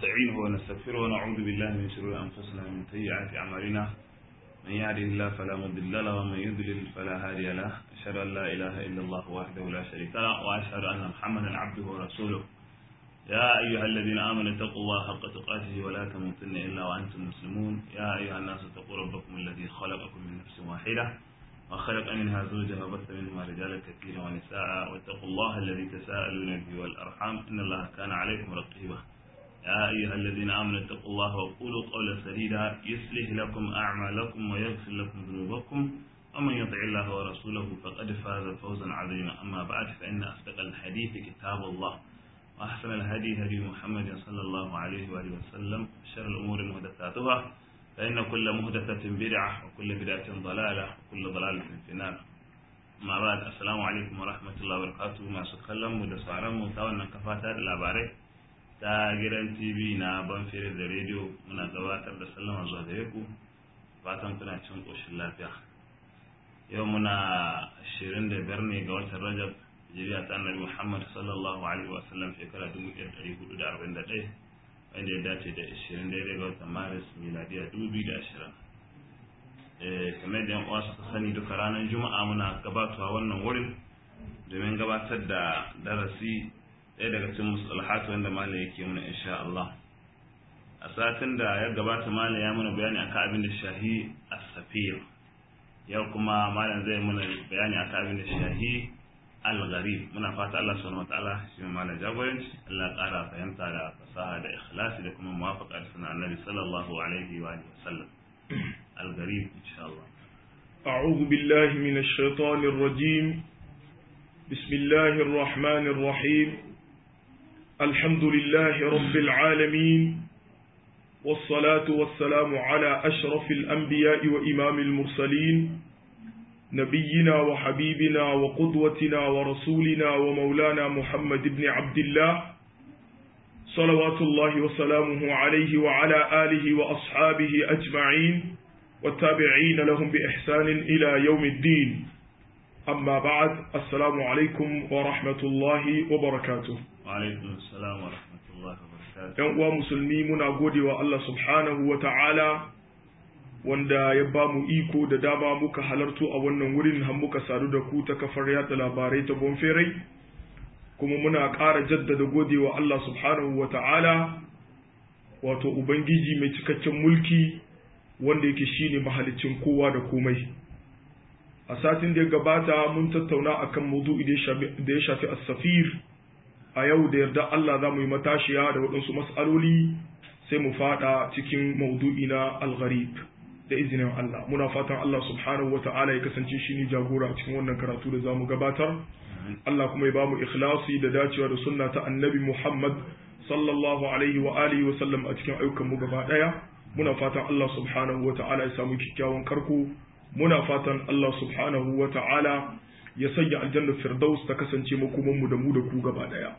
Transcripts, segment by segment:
ونستعينه ونستغفره ونعوذ بالله من شرور أنفسنا ومن سيئات أعمالنا من يهده الله فلا مضل له ومن يضلل فلا هادي له أشهد أن لا إله إلا الله وحده لا شريك له وأشهد أن محمدا عبده ورسوله يا أيها الذين آمنوا اتقوا الله حق تقاته ولا تموتن إلا وأنتم مسلمون يا أيها الناس اتقوا ربكم الذي خلقكم من نفس واحدة وخلق منها زوجها وبث منهما رجالا كثيرا ونساء واتقوا الله الذي تساءلون به والأرحام إن الله كان عليكم رقيبا يا أيها الذين آمنوا اتقوا الله وقولوا قولا سديدا يصلح لكم أعمالكم ويغفر لكم ذنوبكم ومن يطع الله ورسوله فقد فاز فوزا عظيما أما بعد فإن أصدق الحديث كتاب الله وأحسن الهدي هدي محمد صلى الله عليه وآله وسلم شر الأمور محدثاتها فإن كل محدثة بدعة وكل بدعة ضلالة وكل ضلالة في النار ما بعد السلام عليكم ورحمة الله وبركاته ما سكلم ودسارا متوانا كفاتا الأباري ta gidan tv na banfere da rediyo muna gabatar da sallama zuwa gare ku fatan kuna cin ƙoshin lafiya yau muna 25 ne ga watan rajab jiriya ta annabi muhammad sallallahu alaihi wasallam shekara 1441 wanda ya dace da 20 daidai ga watan maris miladiya 2020 kamar da yan uwa suka sani duka ranar juma'a muna gabatawa wannan wurin domin gabatar da darasi ɗaya daga cikin musalahatu wanda malam yake muna insha Allah a satin da ya gabata malam ya muna bayani akan abin da shahi as-safir yau kuma malam zai muna bayani akan abin da shahi al-gharib muna fata Allah subhanahu wataala shi malam jagoranci Allah ya ƙara fahimta da fasaha da ikhlasi da kuma muwafaqa da sunan Annabi sallallahu alaihi wa alihi wasallam al-gharib insha Allah أعوذ بالله من الشيطان الرجيم بسم الله الرحمن الرحيم الحمد لله رب العالمين والصلاة والسلام على أشرف الأنبياء وإمام المرسلين نبينا وحبيبنا وقدوتنا ورسولنا ومولانا محمد بن عبد الله صلوات الله وسلامه عليه وعلى آله وأصحابه أجمعين والتابعين لهم بإحسان إلى يوم الدين أما بعد السلام عليكم ورحمة الله وبركاته alaikum assalam wa rahmatullahi wa barakatuh ‘Yan uwa musulmi muna gode wa Allah subhanahu wa ta'ala wanda ya ba mu iko da dama muka halarto a wannan wurin har muka sadu da ku ta kafar yada labarai ta bonferai kuma muna ƙara jaddada gode wa Allah subhanahu wa ta'ala wato Ubangiji mai cikakken mulki wanda yake shine mahalicin kowa da komai. A satin da ya gabata mun tattauna akan maudu'i da ya shafi as-safir a yau da yarda Allah za mu yi matashiya da waɗansu mas'aloli sai mu fada cikin maudu'i na al-gharib da izinin Allah muna fatan Allah subhanahu wata'ala ya kasance shi ne jagora a cikin wannan karatu da za mu gabatar Allah kuma ya ba mu ikhlasi da dacewa da sunna ta annabi Muhammad sallallahu alaihi wa alihi wa sallam a cikin ayyukan mu gaba daya muna fatan Allah subhanahu wata'ala ya samu kyakkyawan karko muna fatan Allah subhanahu wata'ala ya sanya aljannar firdaus ta kasance makomanmu da mu da ku gaba daya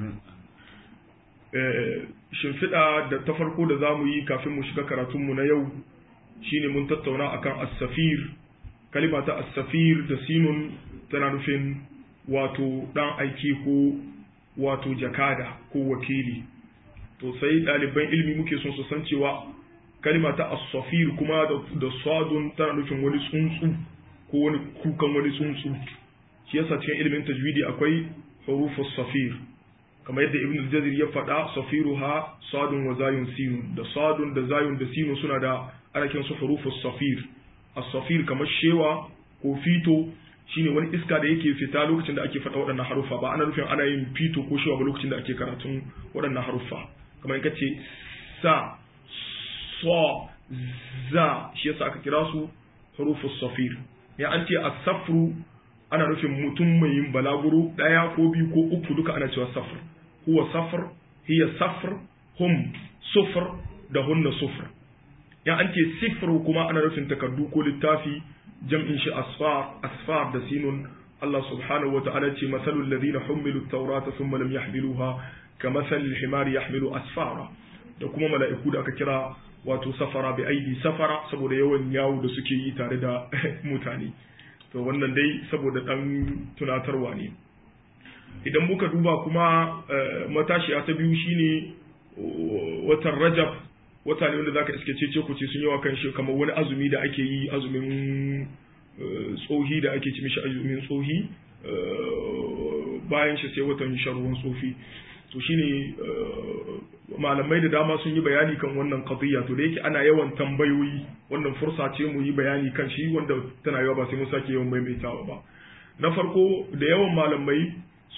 shimfiɗa da ta farko da za mu yi kafin mu shiga karatunmu na yau shine mun tattauna akan as-safir kalima ta as-safir da sinun tana nufin wato dan aiki ko wato jakada ko wakili to sai ɗaliban ilmi muke son su san cewa kalima ta as-safir kuma da sadun tana nufin wani tsuntsu ko wani kukan wani tsuntsu shi yasa cikin ilimin tajwidi akwai hurufus safir kamar yadda ibn al-jazir ya faɗa safiruha sadun wa zayun sinun da sadun da zayun da sinun suna da ana kiran su hurufus safir as-safir kamar shewa ko fito shine wani iska da yake fita lokacin da ake faɗa waɗannan haruffa ba ana nufin ana yin fito ko shewa ba lokacin da ake karatun waɗannan haruffa kamar in kace sa so za shi yasa aka kira su hurufus safir ya an ce as-safru ana nufin mutum mai yin balaguro ɗaya ko biyu ko uku duka ana cewa safar huwa safar hiya safar hum sufar da hunna sufar ya an ce sifir kuma ana nufin takardu ko littafi jam'in shi asfar asfar da sinun Allah subhanahu wata'ala ce masalul ladina humilu tawrata thumma lam yahmiluha kamathalil himari yahmilu asfara da kuma mala'iku da aka kira wato safara bi aidi safara saboda yawan yawo da suke yi tare da mutane to wannan dai saboda dan tunatarwa ne idan muka duba kuma matashiya ta biyu shine watan rajab wata ne wanda zaka iske cece ku ce sun yawa kan shi kamar wani azumi da ake yi azumin tsohi da ake ci mishi azumin tsohi bayan shi sai watan sharuwan tsofi to shine malamai da dama sun yi bayani kan wannan qadiyya to da yake ana yawan tambayoyi wannan fursa ce mu yi bayani kan shi wanda tana yawa ba sai mun sake yawan maimaitawa ba na farko da yawan malamai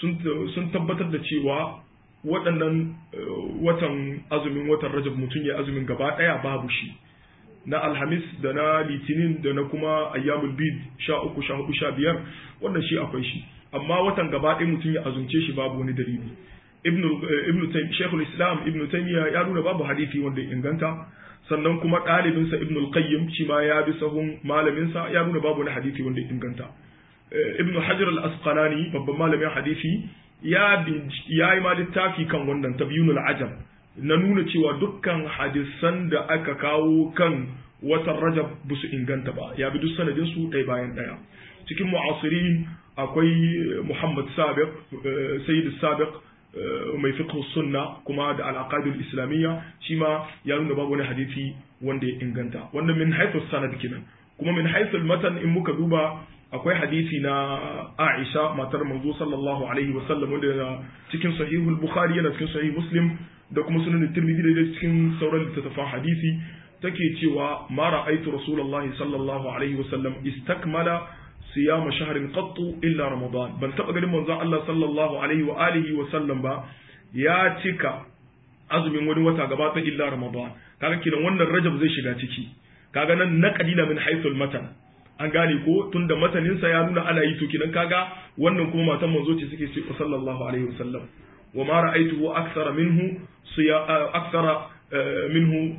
sun tabbatar da cewa waɗannan watan azumin watan rajab mutum ya azumin gaba ɗaya babu shi na alhamis da na litinin da na kuma ayyamul bid sha uku sha hudu sha biyar wannan shi akwai shi amma watan gaba ɗaya mutum ya azumce shi babu wani dalili ibnu ibnu shaykhul islam ibnu taymiya ya nuna babu hadisi wanda ya inganta sannan kuma ɗalibinsa ibnu al-qayyim shi ma ya bi sahun malaminsa ya nuna babu wani hadisi wanda ya inganta ibnu hajar al-asqalani babban malamin hadisi ya ya yi ma littafi kan wannan tabyinul ajab na nuna cewa dukkan hadisan da aka kawo kan watan rajab ba su inganta ba ya bi duk sanadin su ɗaya bayan ɗaya cikin mu'asirin akwai muhammad sabiq sayyid sabiq mai fiqh sunna kuma da al islamiyya shi ma ya nuna babu wani hadisi wanda ya inganta wannan min haythu sanad kenan kuma min haythu matan in muka duba akwai hadisi na Aisha matar manzo sallallahu alaihi wasallam wanda yana cikin sahihul bukhari yana cikin sahih muslim da kuma sunan tirmidhi da cikin sauran littattafan hadisi take cewa ma ra'aytu rasulullahi sallallahu alaihi wasallam istakmala siyama shahrin qattu illa ramadan ban taba ganin manzon Allah sallallahu alaihi wa alihi wa sallam ba ya cika azumin wani wata gaba ta illa ramadan kaga kinan wannan rajab zai shiga ciki kaga nan na qalila min haythul matan an gane ko tunda matanin sa ya nuna ana yi to kinan kaga wannan kuma matan manzo ce suke ce sallallahu alaihi wa sallam wa ma ra'aytuhu akthara minhu siya akthara minhu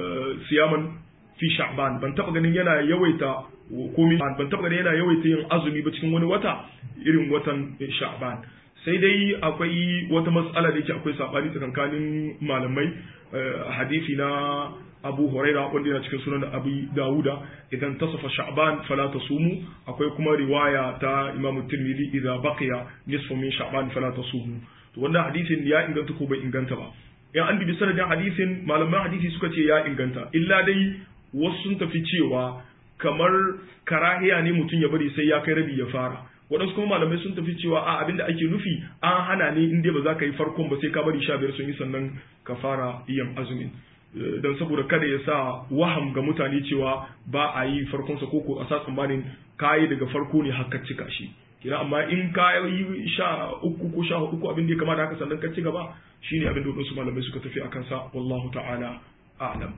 siyaman fi sha'ban ban taba ganin yana yawaita komai ban taba ganin yana yawaita yin azumi ba cikin wani wata irin watan sha'ban sai dai akwai wata matsala da yake akwai sabani tsakankanin malamai hadisi na Abu Huraira wanda yana cikin sunan Abu Dawuda idan tasafa Sha'ban fala tasumu akwai kuma riwaya ta Imam Tirmidhi idza baqiya nisfu min Sha'ban fala tasumu to wannan hadisin ya inganta ko bai inganta ba in an bibi sanadin hadisin malaman hadisi suka ce ya inganta illa dai wasu sun tafi cewa kamar karahiya ne mutum ya bari sai ya kai rabi ya fara waɗansu kuma malamai sun tafi cewa a abinda ake nufi an hana ne in dai ba za ka yi farkon ba sai ka bari sha biyar sun yi sannan ka fara yin azumin don saboda kada ya sa waham ga mutane cewa ba a yi farkonsa ko ko a sa tsammanin kayi daga farko ne haka cika shi kina amma in ka yi sha uku ko sha hudu ko abin da ya kamata haka sannan ka ci gaba shine abin da wasu malamai suka tafi akan sa wallahu ta'ala a'lam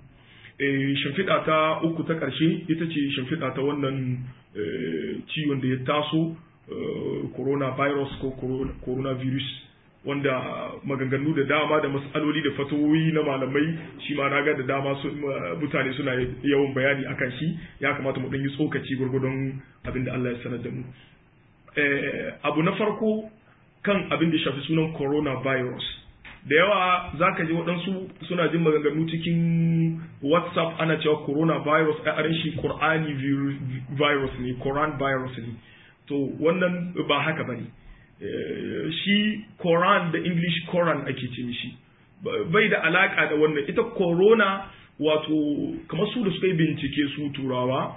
shimfiɗa ta uku ta ƙarshe ita ce shimfiɗa ta wannan ciwon da ya taso coronavirus ko coronavirus wanda maganganu da dama da matsaloli da fatoyi na malamai shi ma naga da dama mutane suna yawan bayani akan shi ya kamata mu ɗan yi tsokaci gwargwadon abin da Allah ya sanar da mu abu na farko kan abin da shafi sunan coronavirus da yawa za ka ji waɗansu suna jin maganganu cikin whatsapp ana cewa coronavirus a arin shi qur'ani virus ne quran virus ne to wannan ba haka ba ne shi quran da english quran ake ce mishi bai da alaka da wannan ita corona wato kamar su da suka yi bincike su turawa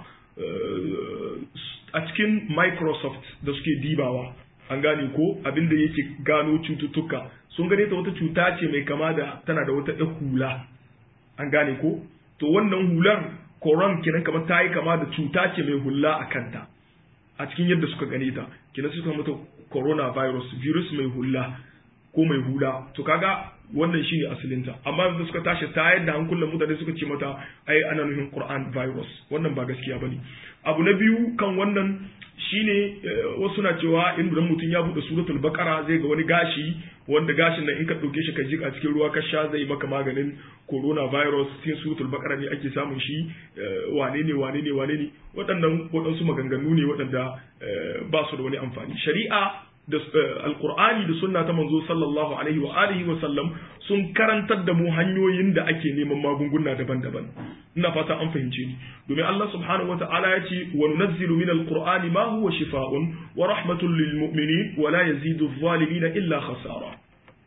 a cikin microsoft da suke dibawa an gane ko abin da yake gano cututtuka sun gane ta wata cuta ce mai kama da tana da wata ɗan hula an gane ko to wannan hular koron kenan kamar ta yi kama da cuta ce mai hula a kanta a cikin yadda suka gane ta kenan suka mata coronavirus virus mai hula ko mai hula to kaga wannan shine asalinta amma da suka tashi ta yadda hankulan mutane suka ce mata ai ana nufin Quran virus wannan ba gaskiya bane abu na biyu kan wannan shine wasu na cewa in dan mutum ya bude suratul baqara zai ga wani gashi wanda gashin nan in ka dauke shi ka jika cikin ruwa ka sha zai maka maganin coronavirus cikin suratul baqara ne ake samun shi wane ne wane ne wane ne waɗannan waɗansu maganganu ne waɗanda ba su da wani amfani shari'a da alkur'ani da sunna ta manzo sallallahu alaihi wa alihi wa sallam sun karantar da mu hanyoyin da ake neman magunguna daban-daban ina fata an fahimce ni domin Allah subhanahu wata'ala ya ce wa nunazzilu min alqur'ani ma huwa shifaa'un wa rahmatun lil mu'minin wa la yazidu adh-dhalimin illa khasara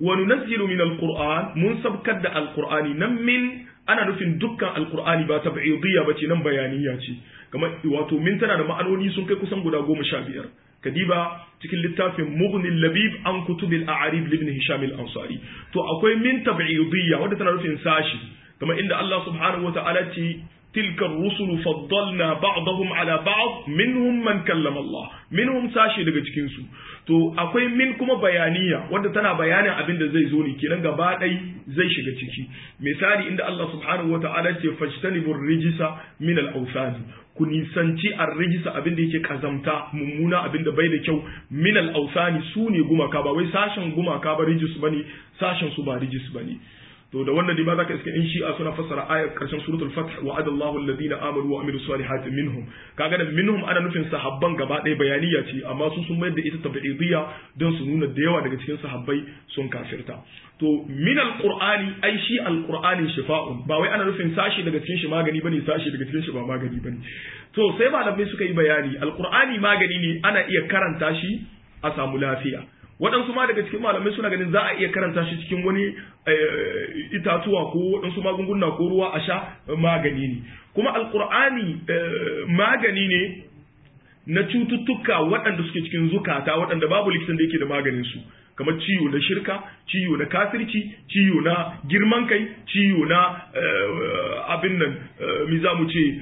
wa nunazzilu min alquran mun sabkar da alqur'ani nan min ana nufin dukkan alqur'ani ba tab'idiyya bace nan bayaniya ce kamar wato min tana da ma'anoni sun kai kusan guda goma sha biyar kadiba cikin littafin mughnil labib an kutubil a'arib ibn hisham al-ansari to akwai min tab'idiyya wanda tana nufin sashi kamar inda Allah subhanahu wata'ala ce tilka ar-rusul faddalna ba'dahum ala ba'd minhum man kallama Allah minhum sashi daga cikin su to akwai min kuma bayaniya wanda tana bayanin abin da zai zo ne kenan gaba ɗai zai shiga ciki misali inda Allah subhanahu wata'ala ce fajtanibur rijisa min al-awthani ku nisanci ar-rijisa abin da yake kazamta mummuna abin da bai da kyau min al-awthani su ne gumaka ba wai sashen gumaka ba rijis bane sashen su ba rijis bane to da wannan ne ba za ka iska in shi'a suna fassara ayar karshen suratul fath wa adallahu alladhina amanu wa amilu salihati minhum kaga da minhum ana nufin sahabban gaba ɗaya bayaniya ce amma su sun mayar da ita tabi'idiyya don su nuna da yawa daga cikin sahabbai sun kafirta to min alqur'ani ai shi alqur'ani shifa'un ba wai ana nufin sashi daga cikin shi magani bane sashi daga cikin shi ba magani bane to sai malamai suka yi bayani alqur'ani magani ne ana iya karanta shi a samu lafiya waɗansu ma daga cikin malamai suna ganin za a iya karanta shi cikin wani itatuwa ko waɗansu magunguna ko ruwa a sha magani ne kuma alkur'ani magani ne na cututtuka waɗanda suke cikin zukata waɗanda babu likitan da yake da maganin su kamar ciwo na shirka ciwo na kafirci ciwo na girman kai ciwo na abin nan mi za mu ce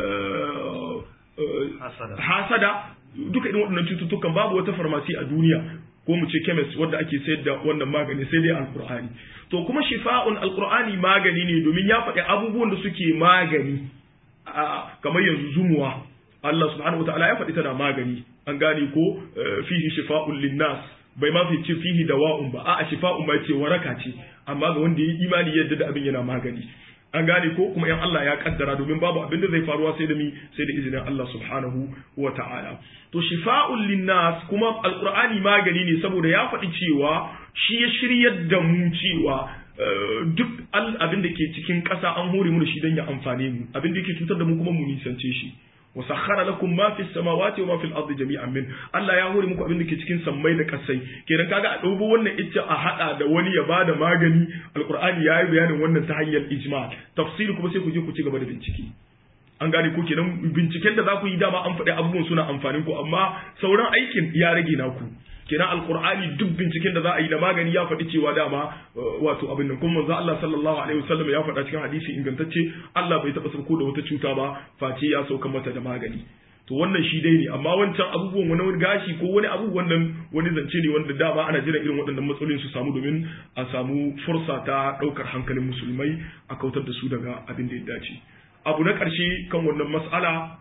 hasada duka irin waɗannan cututtukan babu wata farmasi a duniya ko mu ce chemist wanda ake sayar da wannan magani sai dai alqur'ani to kuma shifa'un alqur'ani magani ne domin ya faɗi abubuwan da suke magani kamar yanzu zumuwa Allah subhanahu wataala ya faɗi tana magani an gane ko fihi shifa'un linnas bai ma fi ce fihi dawa'un ba a'a shifa'un ba ce waraka ce amma ga wanda ya yi imani yadda da abin yana magani an gane ko kuma yan Allah ya kaddara domin babu abin da zai faruwa sai da mi sai da izinin Allah subhanahu wa ta'ala to shifa'un linnas kuma alqur'ani magani ne saboda ya faɗi cewa shi ya shiryar da mu cewa duk abin da ke cikin ƙasa an hore mu da shi don ya amfane mu abin da yake cutar da mu kuma mu nisance shi wa sakhara lakum ma fi samawati wa ma fil ardi jami'an min Allah ya hore muku abin da ke cikin sammai da kasai kenan kaga a dubo wannan icce a hada da wani ya bada magani alqur'ani ya yi bayanin wannan ta hanyar ijma tafsiri kuma sai ku je ku ci gaba da bincike an gane ko kenan binciken da za ku yi dama an faɗi abubuwan suna amfanin ku amma sauran aikin ya rage naku kenan alqur'ani duk binciken da za a yi da magani ya faɗi cewa dama wato abin nan kuma manzo Allah sallallahu alaihi wasallam ya faɗa cikin hadisi ingantacce Allah bai taɓa sauko da wata cuta ba face ya sauka mata da magani to wannan shi dai ne amma wancan abubuwan wani gashi ko wani abu wannan wani zance ne wanda dama ana jira irin waɗannan matsalolin su samu domin a samu fursa ta ɗaukar hankalin musulmai a kautar da su daga abin da ya dace abu na ƙarshe kan wannan mas'ala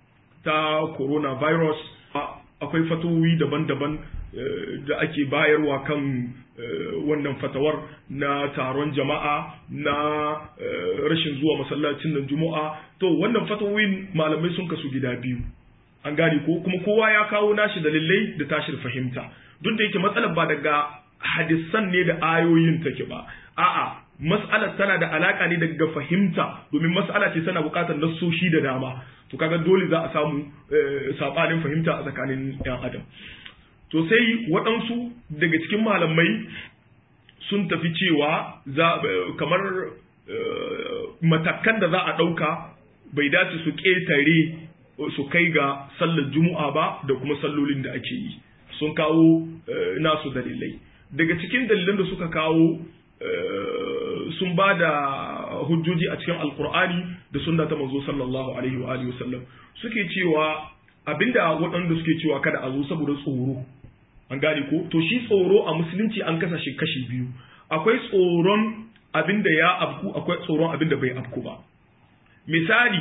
ta coronavirus akwai fatowi daban-daban da ake bayarwa kan wannan fatawar na taron jama'a na rashin zuwa masallacin nan juma'a to wannan fatawin malamai sun kasu gida biyu an gane ko kuma kowa ya kawo nashi dalilai da tashin fahimta duk da yake matsalar ba daga hadisan ne da ayoyin take ba a'a mas'alar tana da alaka ne daga fahimta domin mas'ala ce tana buƙatar nassoshi da dama to kaga dole za a samu sabanin fahimta a tsakanin yan adam to sai waɗansu daga cikin malamai sun tafi cewa za kamar matakan da za a ɗauka bai dace su ƙetare su kai ga sallar juma'a ba da kuma sallolin da ake yi sun kawo nasu dalilai daga cikin dalilan da suka kawo sun ba da hujjoji a cikin alkur'ani da sunna ta manzo sallallahu alaihi wa alihi wasallam suke cewa abinda waɗanda suke cewa kada a zo saboda tsoro an gane ko to shi tsoro a musulunci an kasa shi kashi biyu akwai tsoron abinda ya afku akwai tsoron abinda bai afku ba misali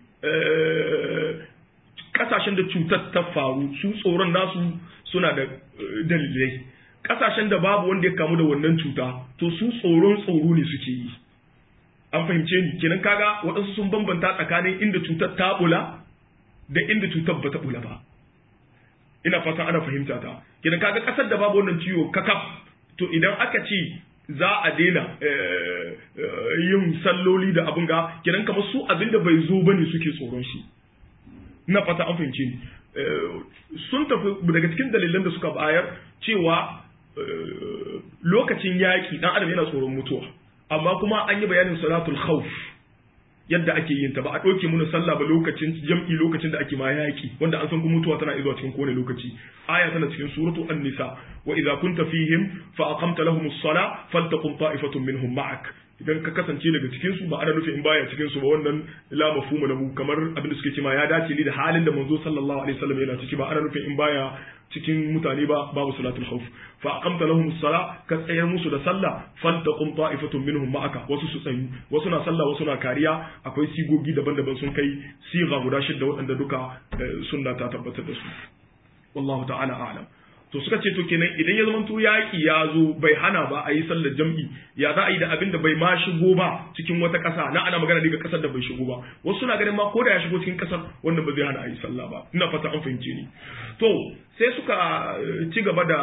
kasashen da cutar ta faru su tsoron nasu suna da dalilai kasashen da babu wanda ya kamu da wannan cuta to su tsoron tsoro ne suke yi an fahimce ni kenan kaga waɗansu sun bambanta tsakanin inda cutar ta bula da inda cutar ba ta bula ba ina fatan ana fahimta ta kenan kaga kasar da babu wannan ciwo kakaf to idan aka ce za a daina yin salloli da abin ga kenan kamar su abin da bai zo bane suke tsoron shi ina fata an fahimce ni sun tafi daga cikin dalilan da suka bayar cewa lokacin yaƙi dan adam yana tsoron mutuwa amma kuma an yi bayanin salatul khawf yadda ake yin ta ba a ɗauke muna sallah ba lokacin jam'i lokacin da ake ma yaƙi wanda an san kuma mutuwa tana zuwa cikin kowane lokaci aya tana cikin suratu an-nisa wa idza kunta fihim fa aqamta lahum as-sala faltaqum ta'ifatun minhum ma'ak idan ka kasance daga cikin su ba ana nufin in baya cikin su ba wannan la mafhumu lahu kamar abin da suke cewa ya dace ne da halin da manzo sallallahu alaihi wasallam yana ciki ba ana nufin in baya cikin mutane ba babu salatul khawf fa aqamta lahum as-sala ka tsayar musu da sallah faltaqum ta'ifatun minhum ma'aka wasu su tsayu wasu na sallah wasu na kariya akwai sigogi daban-daban sun kai siga guda shidda waɗanda duka sunna ta tabbatar da su wallahu ta'ala a'lam to suka ce to kenan idan ya zama to yaki ya zo bai hana ba a yi sallar jam'i ya za a yi da abin da bai ma shigo ba cikin wata ƙasa na ana magana ne ga ƙasar da bai shigo ba wasu suna ganin ma ko da ya shigo cikin ƙasar wannan ba zai hana a yi sallah ba ina fata an fahimce ni to sai suka ci gaba da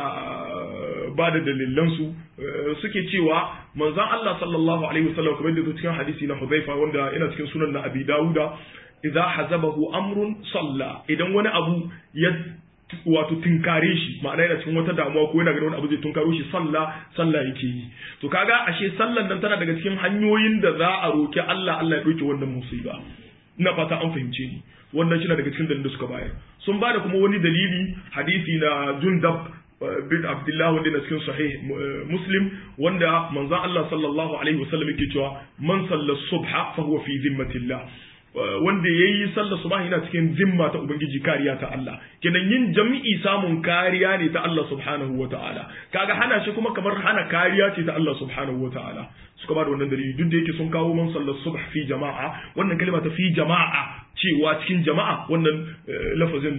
ba da dalilansu suke cewa manzon Allah sallallahu alaihi wasallam kamar da cikin hadisi na Hudhaifa wanda yana cikin sunan na Abi Dawuda idza hazabahu amrun salla idan wani abu ya wato tinkare shi ma'ana yana cikin wata damuwa ko yana ganin wani abu zai tunkaro shi sallah sallah yake yi to kaga ashe sallan nan tana daga cikin hanyoyin da za a roki Allah Allah ya dauke wannan musiba ina fata an fahimce ni wannan shi daga cikin dalilin da suka bayar sun bada kuma wani dalili hadisi na Jundab bin Abdullah wanda na cikin sahih Muslim wanda manzon Allah sallallahu alaihi wasallam yake cewa man salla subha fa huwa fi zimmatillah wanda ya yi sallar subahi yana cikin zimma ta ubangiji kariya ta Allah kenan yin jami'i samun kariya ne ta Allah subhanahu wa ta'ala kaga hana shi kuma kamar hana kariya ce ta Allah subhanahu wa ta'ala suka ba da wannan dalili duk da yake sun kawo man sallar subh fi jama'a wannan kalma ta fi jama'a cewa cikin jama'a wannan lafazin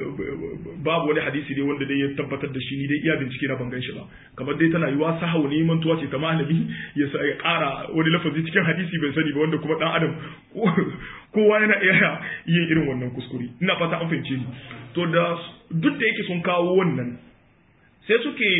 babu wani hadisi ne wanda dai ya tabbatar da shi ni dai iya bincike na ban gan shi ba kamar dai tana yiwa sahau ne mantuwa ce ta malami ya ƙara wani lafazi cikin hadisi bai sani ba wanda kuma dan adam kowa yana iya yin irin wannan kuskure ina fata an fahimce ni to da duk da yake sun kawo wannan sai suke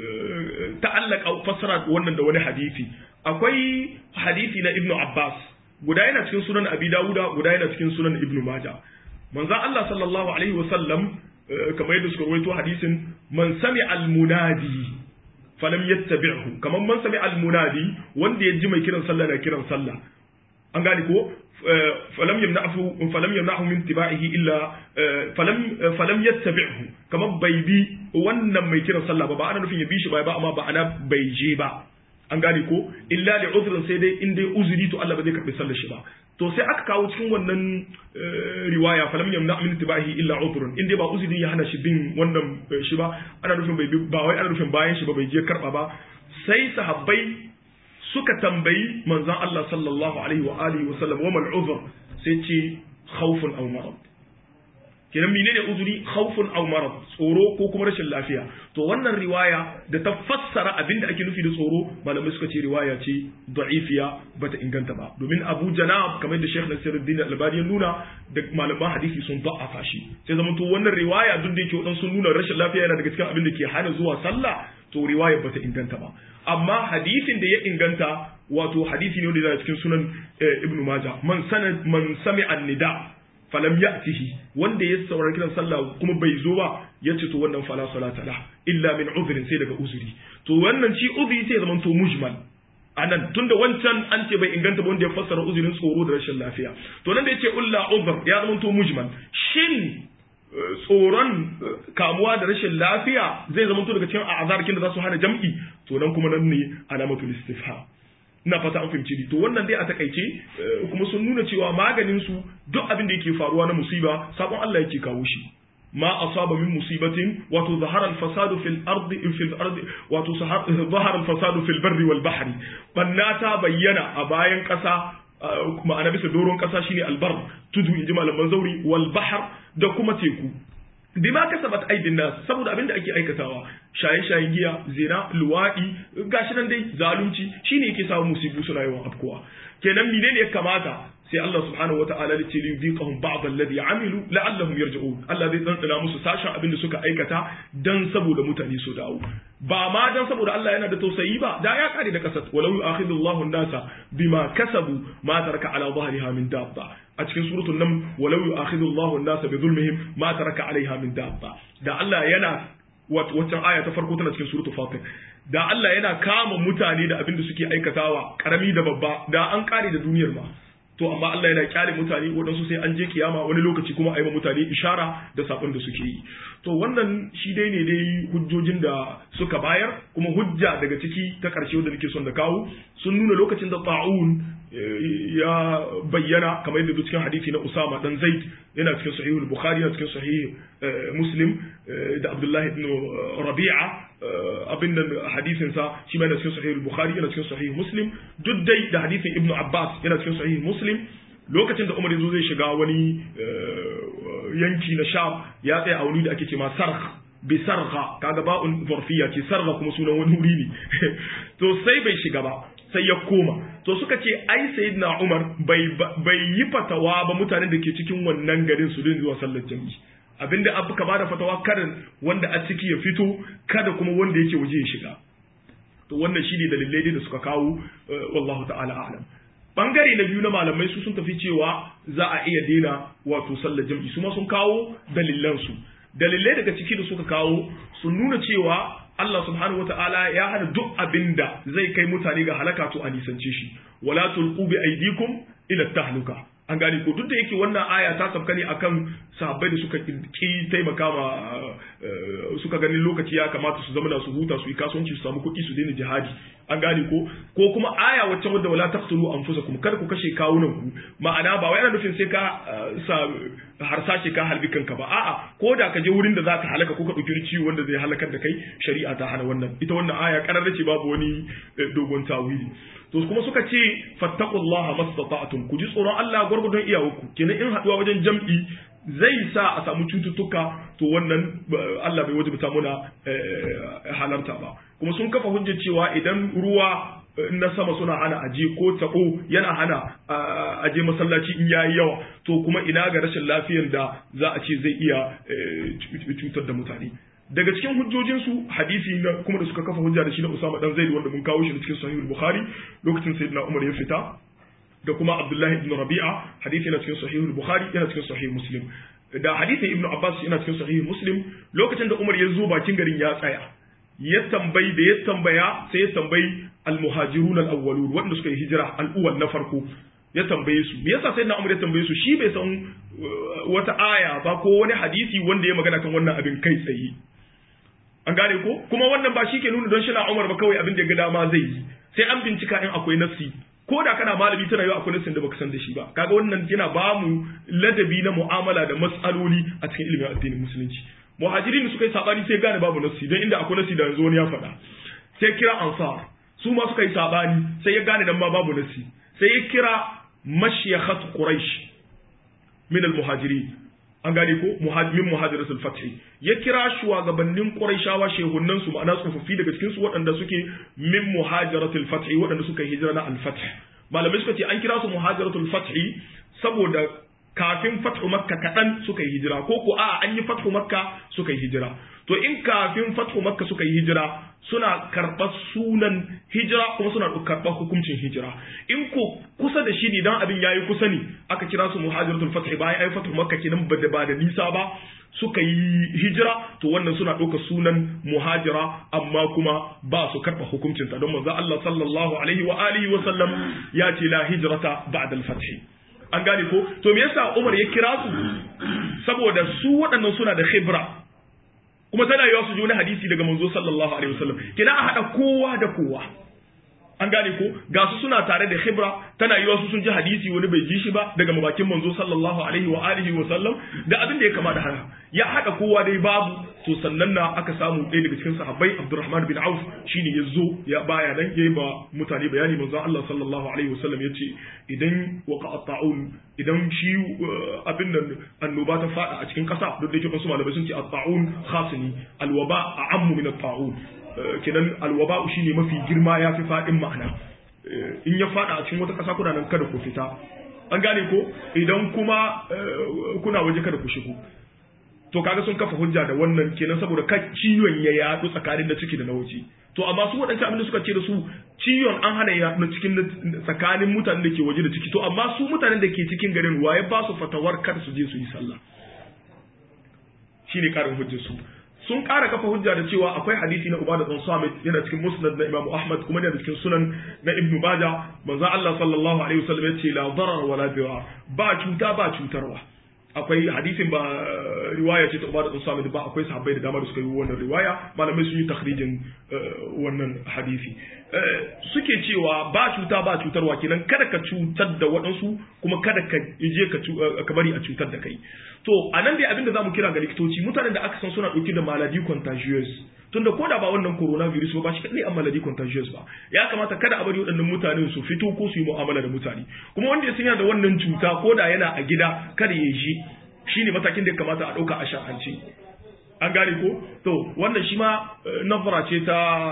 ta'allaka fassara wannan da wani hadisi akwai hadisi na ibnu abbas guda yana cikin sunan abi dawuda guda yana cikin sunan ibnu majah manzon Allah sallallahu alaihi wasallam kamar yadda suka rawaito hadisin man sami al-munadi falam yattabi'hu kamar man sami al-munadi wanda ya ji mai kiran sallah na kiran sallah an gane ko falam yamna'hu falam yamna'hu min tiba'ihi illa falam falam yattabi'hu kamar bai bi wannan mai kiran sallah ba ba ana nufin ya bi shi ba ba amma ba ana bai je ba an gane ko illa li uzrin sai dai in dai uzuri to Allah ba zai karbi sallar shi ba to sai aka kawo cikin wannan riwaya falam yamna min tibahi illa udhrun in dai ba uzuri ya hana shi bin wannan shi ba ana nufin bai ba wai ana nufin bayan shi ba bai je karba ba sai sahabbai suka tambayi manzon Allah sallallahu alaihi wa alihi wa sallam wa mal uzr sai ce khawfun aw marad kenan menene uzuri khawfun aw marad tsoro ko kuma rashin lafiya to wannan riwaya da ta fassara abin da ake nufi da tsoro malamai suka ce riwaya ce da'ifiya bata inganta ba domin Abu Janab kamar da Sheikh Nasiruddin Al-Albani ya nuna da malaman hadisi sun da'afa shi sai zaman to wannan riwaya duk da yake wadan sun nuna rashin lafiya yana daga cikin abin da ke hana zuwa sallah to riwaya bata inganta ba amma hadisin da ya inganta wato hadisi ne wanda yana cikin sunan Ibn Majah man sanad man sami'a nida falam ya'tihi wanda ya saurari kiran sallah kuma bai zo ba ya ce to wannan fala salata la illa min uzrin sai daga uzuri to wannan shi uzuri sai zaman to mujmal anan tunda wancan an ce bai inganta ba wanda ya fassara uzurin tsoro da rashin lafiya to nan da yace ulla uzr ya zama to mujmal shin tsoron kamuwa da rashin lafiya zai zama to daga cikin a'azarkin da za su hana jam'i to nan kuma nan ne alamatul istifham ina fata an fahimci ni to wannan dai a takaice kuma sun nuna cewa maganin su duk abin da yake faruwa na musiba sabon Allah yake kawo shi ma asaba min musibatin wato zahara al-fasadu fil ardi fil ardi wato zahara al-fasadu fil barri wal bahri banna ta bayyana a bayan kasa ma'ana bisa doron kasa shine albar tudu inji malaman zauri wal bahr da kuma teku bima kasabat aidin nas saboda abin da ake aikatawa shaye-shayen giya zina luwaɗi gashi nan dai zalunci shine yake samu musibu suna yawan afkowa kenan menene ya kamata sai Allah subhanahu wata'ala ya ce li yudiqahum ba'd alladhi amilu la'allahum yarji'un Allah zai tsantsana musu sashen abin da suka aikata dan saboda mutane su dawo ba ma dan saboda Allah yana da tausayi ba da ya kare da kasat walau yu'akhidhu Allahu an-nasa bima kasabu ma taraka ala dhahriha min dabba a cikin suratul nam walau yu'akhidhu Allahu an-nasa bi dhulmihim ma taraka alaiha min dabba da Allah yana waccan aya ta farko tana cikin suratul fatir da Allah yana kama mutane da abin da suke aikatawa karami da babba da an kare da duniyar ma to amma Allah yana kyale mutane waɗansu sai an je kiyama wani lokaci kuma a yi mutane ishara da sabon da suke yi to wannan shi dai ne dai hujjojin da suka bayar kuma hujja daga ciki ta ƙarshe wanda nake son da kawo sun nuna lokacin da ta'un ya bayyana kamar yadda cikin hadisi na Usama dan Zaid yana cikin sahihul Bukhari yana cikin sahih Muslim da Abdullah ibn Rabi'a abin da hadisin sa shi ma yana cikin sahihul Bukhari yana cikin sahih Muslim duk dai da hadisin Ibn Abbas yana cikin sahih Muslim lokacin da Umar yazo zai shiga wani yanki na Sham ya tsaya a wuri da ake cewa Sarh bi sarha kaga ba'un zarfiya ce sarha kuma sunan wani wuri ne to sai bai shiga ba sai ya koma to suka ce ai sayyidina Umar bai bai yi fatawa ba mutanen da ke cikin wannan garin su din zuwa sallar jami'i abinda abu ka bada fatawa karin wanda a ciki ya fito kada kuma wanda yake waje ya shiga to wannan shine dalilai da suka kawo wallahu ta'ala a'lam bangare na biyu na malamai su sun tafi cewa za a iya daina wato sallar jami'i su ma sun kawo dalilan su dalilai daga ciki da suka kawo sun nuna cewa Allah subhanahu ta'ala ya hana duk abin da zai kai mutane ga halaka to a nisance shi wala tulqu bi aydikum ila tahluka an gane ko duk da yake wannan aya ta sabka ne akan sahabbai da suka ki taimaka ma suka gani lokaci ya kamata su zama su huta su yi kasuwanci su samu kuɗi su daina jihadi an gane ko ko kuma aya wacce wadda wala taqtulu anfusakum kada ku kashe kawunan ku ma'ana ba wai ana nufin sai ka sa harsashe ka halbi kanka ba a'a ko da ka je wurin da zaka halaka ko ka dauki ciwo wanda zai halakar da kai shari'a ta hana wannan ita wannan aya kararra ce babu wani dogon tawili to kuma suka ce fattaqullaha mastata'tum ku ji tsoron Allah gurgudun iyawarku kenan in haduwa wajen jam'i zai sa a samu cututtuka to wannan Allah bai wajibta muna halarta ba kuma sun kafa hujjar cewa idan ruwa na sama suna hana aje ko tabo yana hana aje masallaci in yayi yawa to kuma ina ga rashin lafiyar da za a ce zai iya cutar da mutane daga cikin hujjojinsu hadisi na kuma da suka kafa hujja da shi na Usama dan Zaid wanda mun kawo shi cikin Sahih Bukhari lokacin Sayyidina Umar ya fita da kuma Abdullahi ibn Rabi'a hadisi yana cikin Sahih Bukhari yana cikin Sahih Muslim da hadisin Ibn Abbas yana cikin Sahih Muslim lokacin da Umar ya zo bakin garin ya tsaya ya tambayi da ya tambaya sai ya tambayi al-muhajirun al-awwalun wanda suka yi hijira al-uwal na farko ya tambaye su me yasa sai na Umar ya tambaye su shi bai san wata aya ba ko wani hadisi wanda ya magana kan wannan abin kai tsaye an gane ko kuma wannan ba shi ke nuna don shi na Umar ba kawai abin da ya ga dama zai yi sai an bincika in akwai nafsi ko da kana malami tana yau akwai nassin da baka san da shi ba kaga wannan yana ba mu ladabi na mu'amala da mas'aloli a cikin ilimin addinin musulunci muhajirin suka yi sabani sai gane babu nassi don inda akwai nassi da yanzu wani ya faɗa sai kira ansar su ma suka yi sabani sai ya gane dan ma babu nassi sai ya kira mashiyakhat quraish min al-muhajirin an gane ko min muhajiratul fath ya kira shugabannin quraishawa shehunan su ma'ana tsofaffi daga cikin su waɗanda suke min muhajiratul fath waɗanda suka hijira na al-fath malamai suka ce an kira su muhajiratul fath saboda kafin fathu makka kaɗan suka yi hijira ko ko a an yi fathu makka suka yi hijira to in kafin fathu makka suka yi hijira suna karɓar sunan hijira kuma suna karɓar hukuncin hijira in ko kusa da shi ne dan abin yayi kusa ne aka kira su muhajiratul fath bayan ai fathu makka kenan ba da ba da nisa ba suka yi hijira to wannan suna ɗauka sunan muhajira amma kuma ba su karɓa hukuncinta don manzo Allah sallallahu alaihi wa alihi wa sallam ya ce la hijrata ba'da al-fath an gane ko to me yasa Umar ya kira su saboda su waɗannan suna da khibra kuma tana yiwa su ji wani hadisi daga manzo sallallahu alaihi wasallam kina a hada kowa da kowa an gane ko ga su suna tare da khibra tana yiwa su sun ji hadisi wani bai ji shi ba daga mabakin manzo sallallahu alaihi wa alihi wa sallam da abin da ya kama da haka ya hada kowa dai babu to sannan na aka samu ɗaya daga cikin sahabbai Abdurrahman bin Auf shine ya zo ya baya nan yayi ba mutane bayani manzo Allah sallallahu alaihi wa sallam yace idan waqa ta'un idan shi abin nan annoba ta fada a cikin kasa duk da yake wasu malamai sun ce at-ta'un khasni al-waba a'ammu min at-ta'un kenan al-waba shine mafi girma yafi fadin ma'ana in ya fada a cikin wata kasa kuna nan kada ku fita an gane ko idan kuma kuna waje kada ku shigo to kaga sun kafa hujja da wannan kenan saboda ka ciwon ya yaɗu tsakanin da ciki da na waje to amma su waɗancan abin da suka ce da su ciwon an hana ya yaɗu cikin tsakanin mutanen da ke waje da ciki to amma su mutanen da ke cikin garin waye ba su fatawar kar su je su yi sallah shine karin hujjar su sun ƙara kafa hujja da cewa akwai hadisi na Ubada dan Samit yana cikin Musnad na Imam Ahmad kuma yana cikin Sunan na Ibn Majah manzo Allah sallallahu alaihi wasallam ya ce la darar wala dirar ba cuta ba cutarwa akwai hadisin ba riwaya ce ta Ubada dan Samit ba akwai sahabbai da dama da suka yi wannan riwaya malamai sun yi takhrijin wannan hadisi suke cewa ba cuta ba cutarwa kenan kada ka cutar da waɗansu kuma kada ka je ka bari a cutar da kai to a nan dai abin da zamu kira ga likitoci mutanen da aka san suna ɗauke da maladi contagious tunda ko da ba wannan coronavirus ba shi kadai an maladi contagious ba ya kamata kada a bari waɗannan mutanen su fito ko su yi mu'amala da mutane kuma wanda ya sanya da wannan cuta ko da yana a gida kada ya ji shine matakin da ya kamata a ɗauka a sha'anci an gane ko to wannan shi ma nazara ce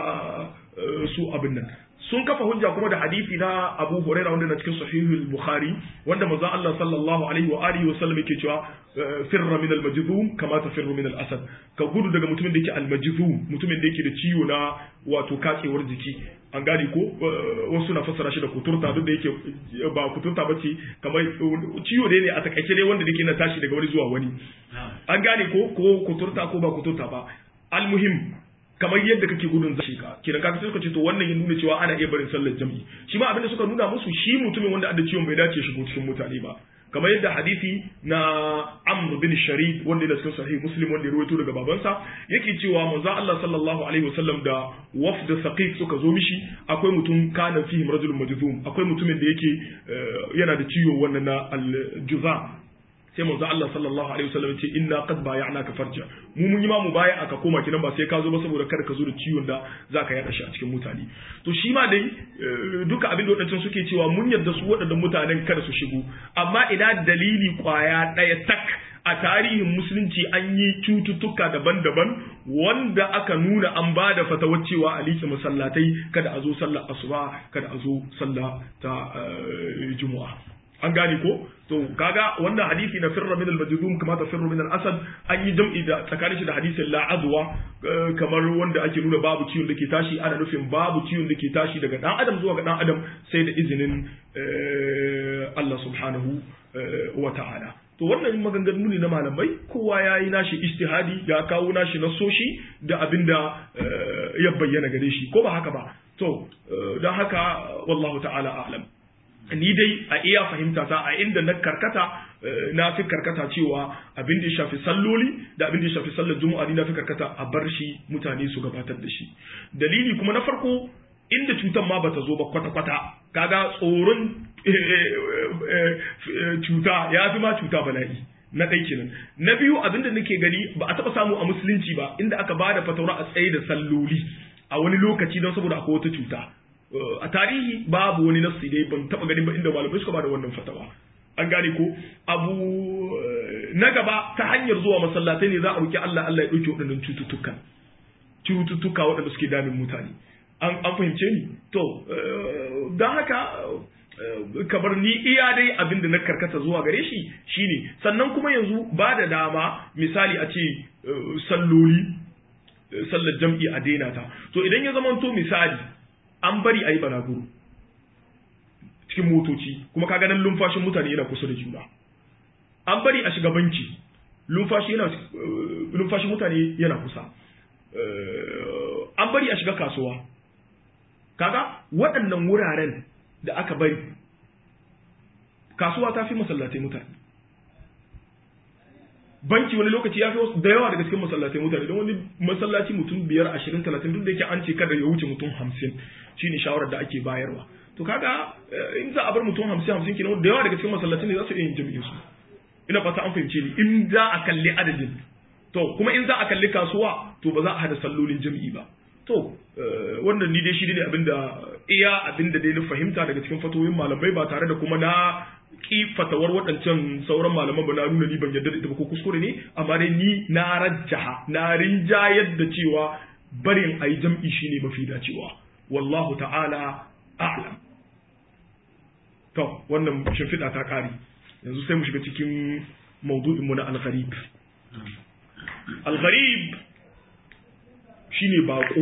ta su abin nan sun kafa hujja kuma da hadisi na Abu Hurairah wanda na cikin sahihul Bukhari wanda manzo Allah sallallahu alaihi wa alihi wa sallam yake cewa firra min al-majzum kama tafirru min al-asad ka gudu daga mutumin da yake al-majzum mutumin da yake da ciwo na wato katsewar jiki an gane ko wasu na fassara shi da kuturta duk da yake ba kuturta ba ce kamar ciwo dai ne a takaice dai wanda yake na tashi daga wani zuwa wani an gane ko ko kuturta ko ba kuturta ba al-muhim kamar yadda kake gudun zai ka kina kaga sai suka ce to wannan ya nuna cewa ana iya barin sallar jami'i shi ma abinda suka nuna musu shi mutumin wanda adda ciwon bai dace shigo cikin mutane ba kamar yadda hadisi na Amr bin Sharif wanda da cikin sahih Muslim wanda ya rawaito daga babansa yake cewa manzo Allah sallallahu alaihi wasallam da wafd Saqif suka zo mishi akwai mutum kana fihi rajulun majzum akwai mutumin da yake yana da ciwo wannan na al-juza sai manzo Allah sallallahu alaihi wasallam ce inna qad bay'naka farja mu mun yi ma mu baya aka koma kinan ba sai ka zo ba saboda kada ka zo da ciwon da zaka yada shi a cikin mutane to shi ma dai duka abin da wadancan suke cewa mun yarda su wadannan mutanen kada su shigo amma ina dalili kwaya daya tak a tarihin musulunci an yi cututtuka daban-daban wanda aka nuna an ba da fatawar cewa a liƙe masallatai kada a zo sallar asuba kada a zo sallah ta juma'a an gane ko to kaga wannan hadisi na firra min al-majzum kama ta firru min al-asad an yi jam'i da tsakanin shi da hadisin la adwa kamar wanda ake nuna babu ciwon da ke tashi ana nufin babu ciwon da ke tashi daga dan adam zuwa ga dan adam sai da izinin Allah subhanahu wa ta'ala to wannan maganganu ne na malamai kowa ya yi nashi istihadi ya kawo nashi nasoshi da abinda ya bayyana gare shi ko ba haka ba to don haka wallahu ta'ala a'lam ni dai a iya fahimta ta a inda na karkata na fi karkata cewa abin da ya shafi salloli da abin da ya shafi sallar juma'a ni na fi karkata a bar shi mutane su gabatar da shi dalili kuma na farko inda cutar ma bata zo ba kwata-kwata kaga tsoron cuta ya fi ma cuta bala'i na ɗai kenan na biyu abin da nake gani ba a taɓa samu a musulunci ba inda aka ba da fataura a tsaye da salloli a wani lokaci don saboda akwai wata cuta a tarihi babu wani nassi dai ban taba ganin ba inda malamai suka bada wannan fatawa an gane ko abu na gaba ta hanyar zuwa masallatai ne za a roki Allah Allah ya dauke waɗannan cututtukan cututtuka waɗanda suke damin mutane an an fahimce ni to don haka kamar ni iya dai abin da na karkata zuwa gare shi shine sannan kuma yanzu ba da dama misali a ce salloli sallar jam'i a daina ta to idan ya zamanto misali an bari a yi balaguro cikin motoci kuma ka ganin lumfashin mutane yana kusa da juna an bari a shiga banki lumfashi yana lumfashin mutane yana kusa an bari a shiga kasuwa kaga waɗannan wuraren da aka bari kasuwa ta fi masallatai mutane banki wani lokaci ya fi wasu da yawa daga cikin masallatai mutane don wani masallaci mutum biyar ashirin talatin duk da yake an ce kada ya wuce mutum hamsin shine shawarar da ake bayarwa to kaga in za a bar mutum hamsin hamsin kenan da yawa daga cikin masallatai ne za su iya yin jami'in su ina fata an fahimce ni in za a kalli adadin to kuma in za a kalli kasuwa to ba za a hada sallolin jami'i ba to wannan ni dai shi ne abinda iya abinda dai na fahimta daga cikin fatoyin malamai ba tare da kuma na ki fatawar waɗancan sauran malaman ba na nuna ni ban yarda da ita ba ko kuskure ne amma dai ni na rajjaha na rinjayar da cewa barin ayi jam'i shine mafi dacewa wallahu ta'ala a'lam to wannan shimfiɗa ta ƙare yanzu sai mu shiga cikin maudu'in mu na al-gharib al-gharib shine bako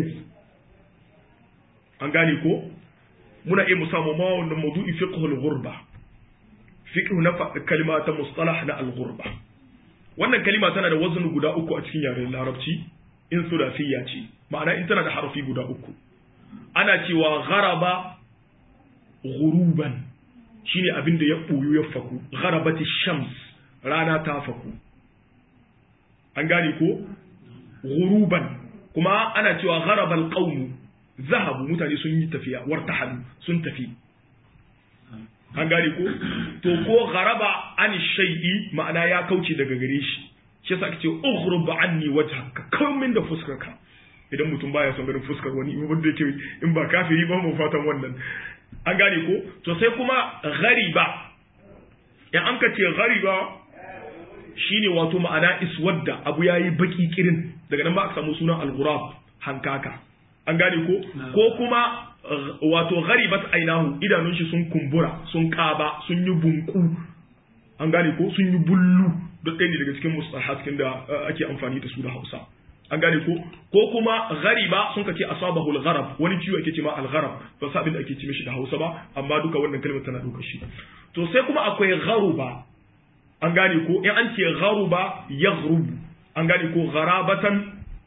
an gane ko muna iya mu samu ma wannan maudu'i fiqhul ghurba fiqh na kalima ta mustalah na al-ghurba wannan kalima tana da wazn guda uku a cikin yaren larabci in sulasiyya ce ma'ana in tana da harafi guda uku ana cewa gharaba ghuruban shine abin da ya ɓoyo ya faku gharabati shams rana ta faku an gane ko ghuruban kuma ana cewa gharabal qawmu zahabu mutane sun yi tafiya wartahalu sun tafi an gane ko to ko gharaba an shay'i ma'ana ya kauce daga gare shi shi yasa ake ce ughrub anni wajhaka min da fuskarka idan mutum baya son ganin fuskar wani wanda yake in ba kafiri ba mu fatan wannan an gane ko to sai kuma ghariba in an ka ce ghariba shine wato ma'ana iswadda abu yayi baki kirin daga nan ba aka samu sunan al-ghurab hankaka an gane ko ko kuma wato gharibat ainahu idanun shi sun kumbura sun kaba sun yi bunku an gane ko sun yi bullu duk ɗaya ne daga cikin mustahaskin da ake amfani da su da Hausa an gane ko ko kuma ghariba sun kace asabahu al-gharab wani ciwo ake ce ma al-gharab ba sabin da ake ce mishi da Hausa ba amma duka wannan kalmar tana ɗaukar shi to sai kuma akwai gharuba an gane ko in an ce gharuba yaghrubu an gane ko gharabatan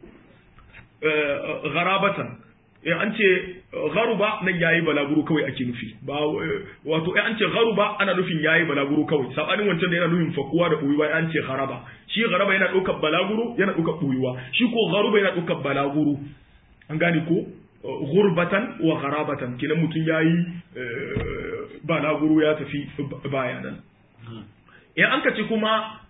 gharabatan in an ce gharuba nan yayi balaguro kawai ake nufi ba wato in an ce gharuba ana nufin yayi balaguro kawai sabanin wancan da yana nufin fakuwa da buyuwa an ce gharaba shi gharaba yana ɗaukar balaguro yana ɗaukar buyuwa shi ko gharuba yana ɗaukar balaguro an gane ko gurbatan wa gharabatan kenan mutum yayi balaguro ya tafi bayanan in an ka ce kuma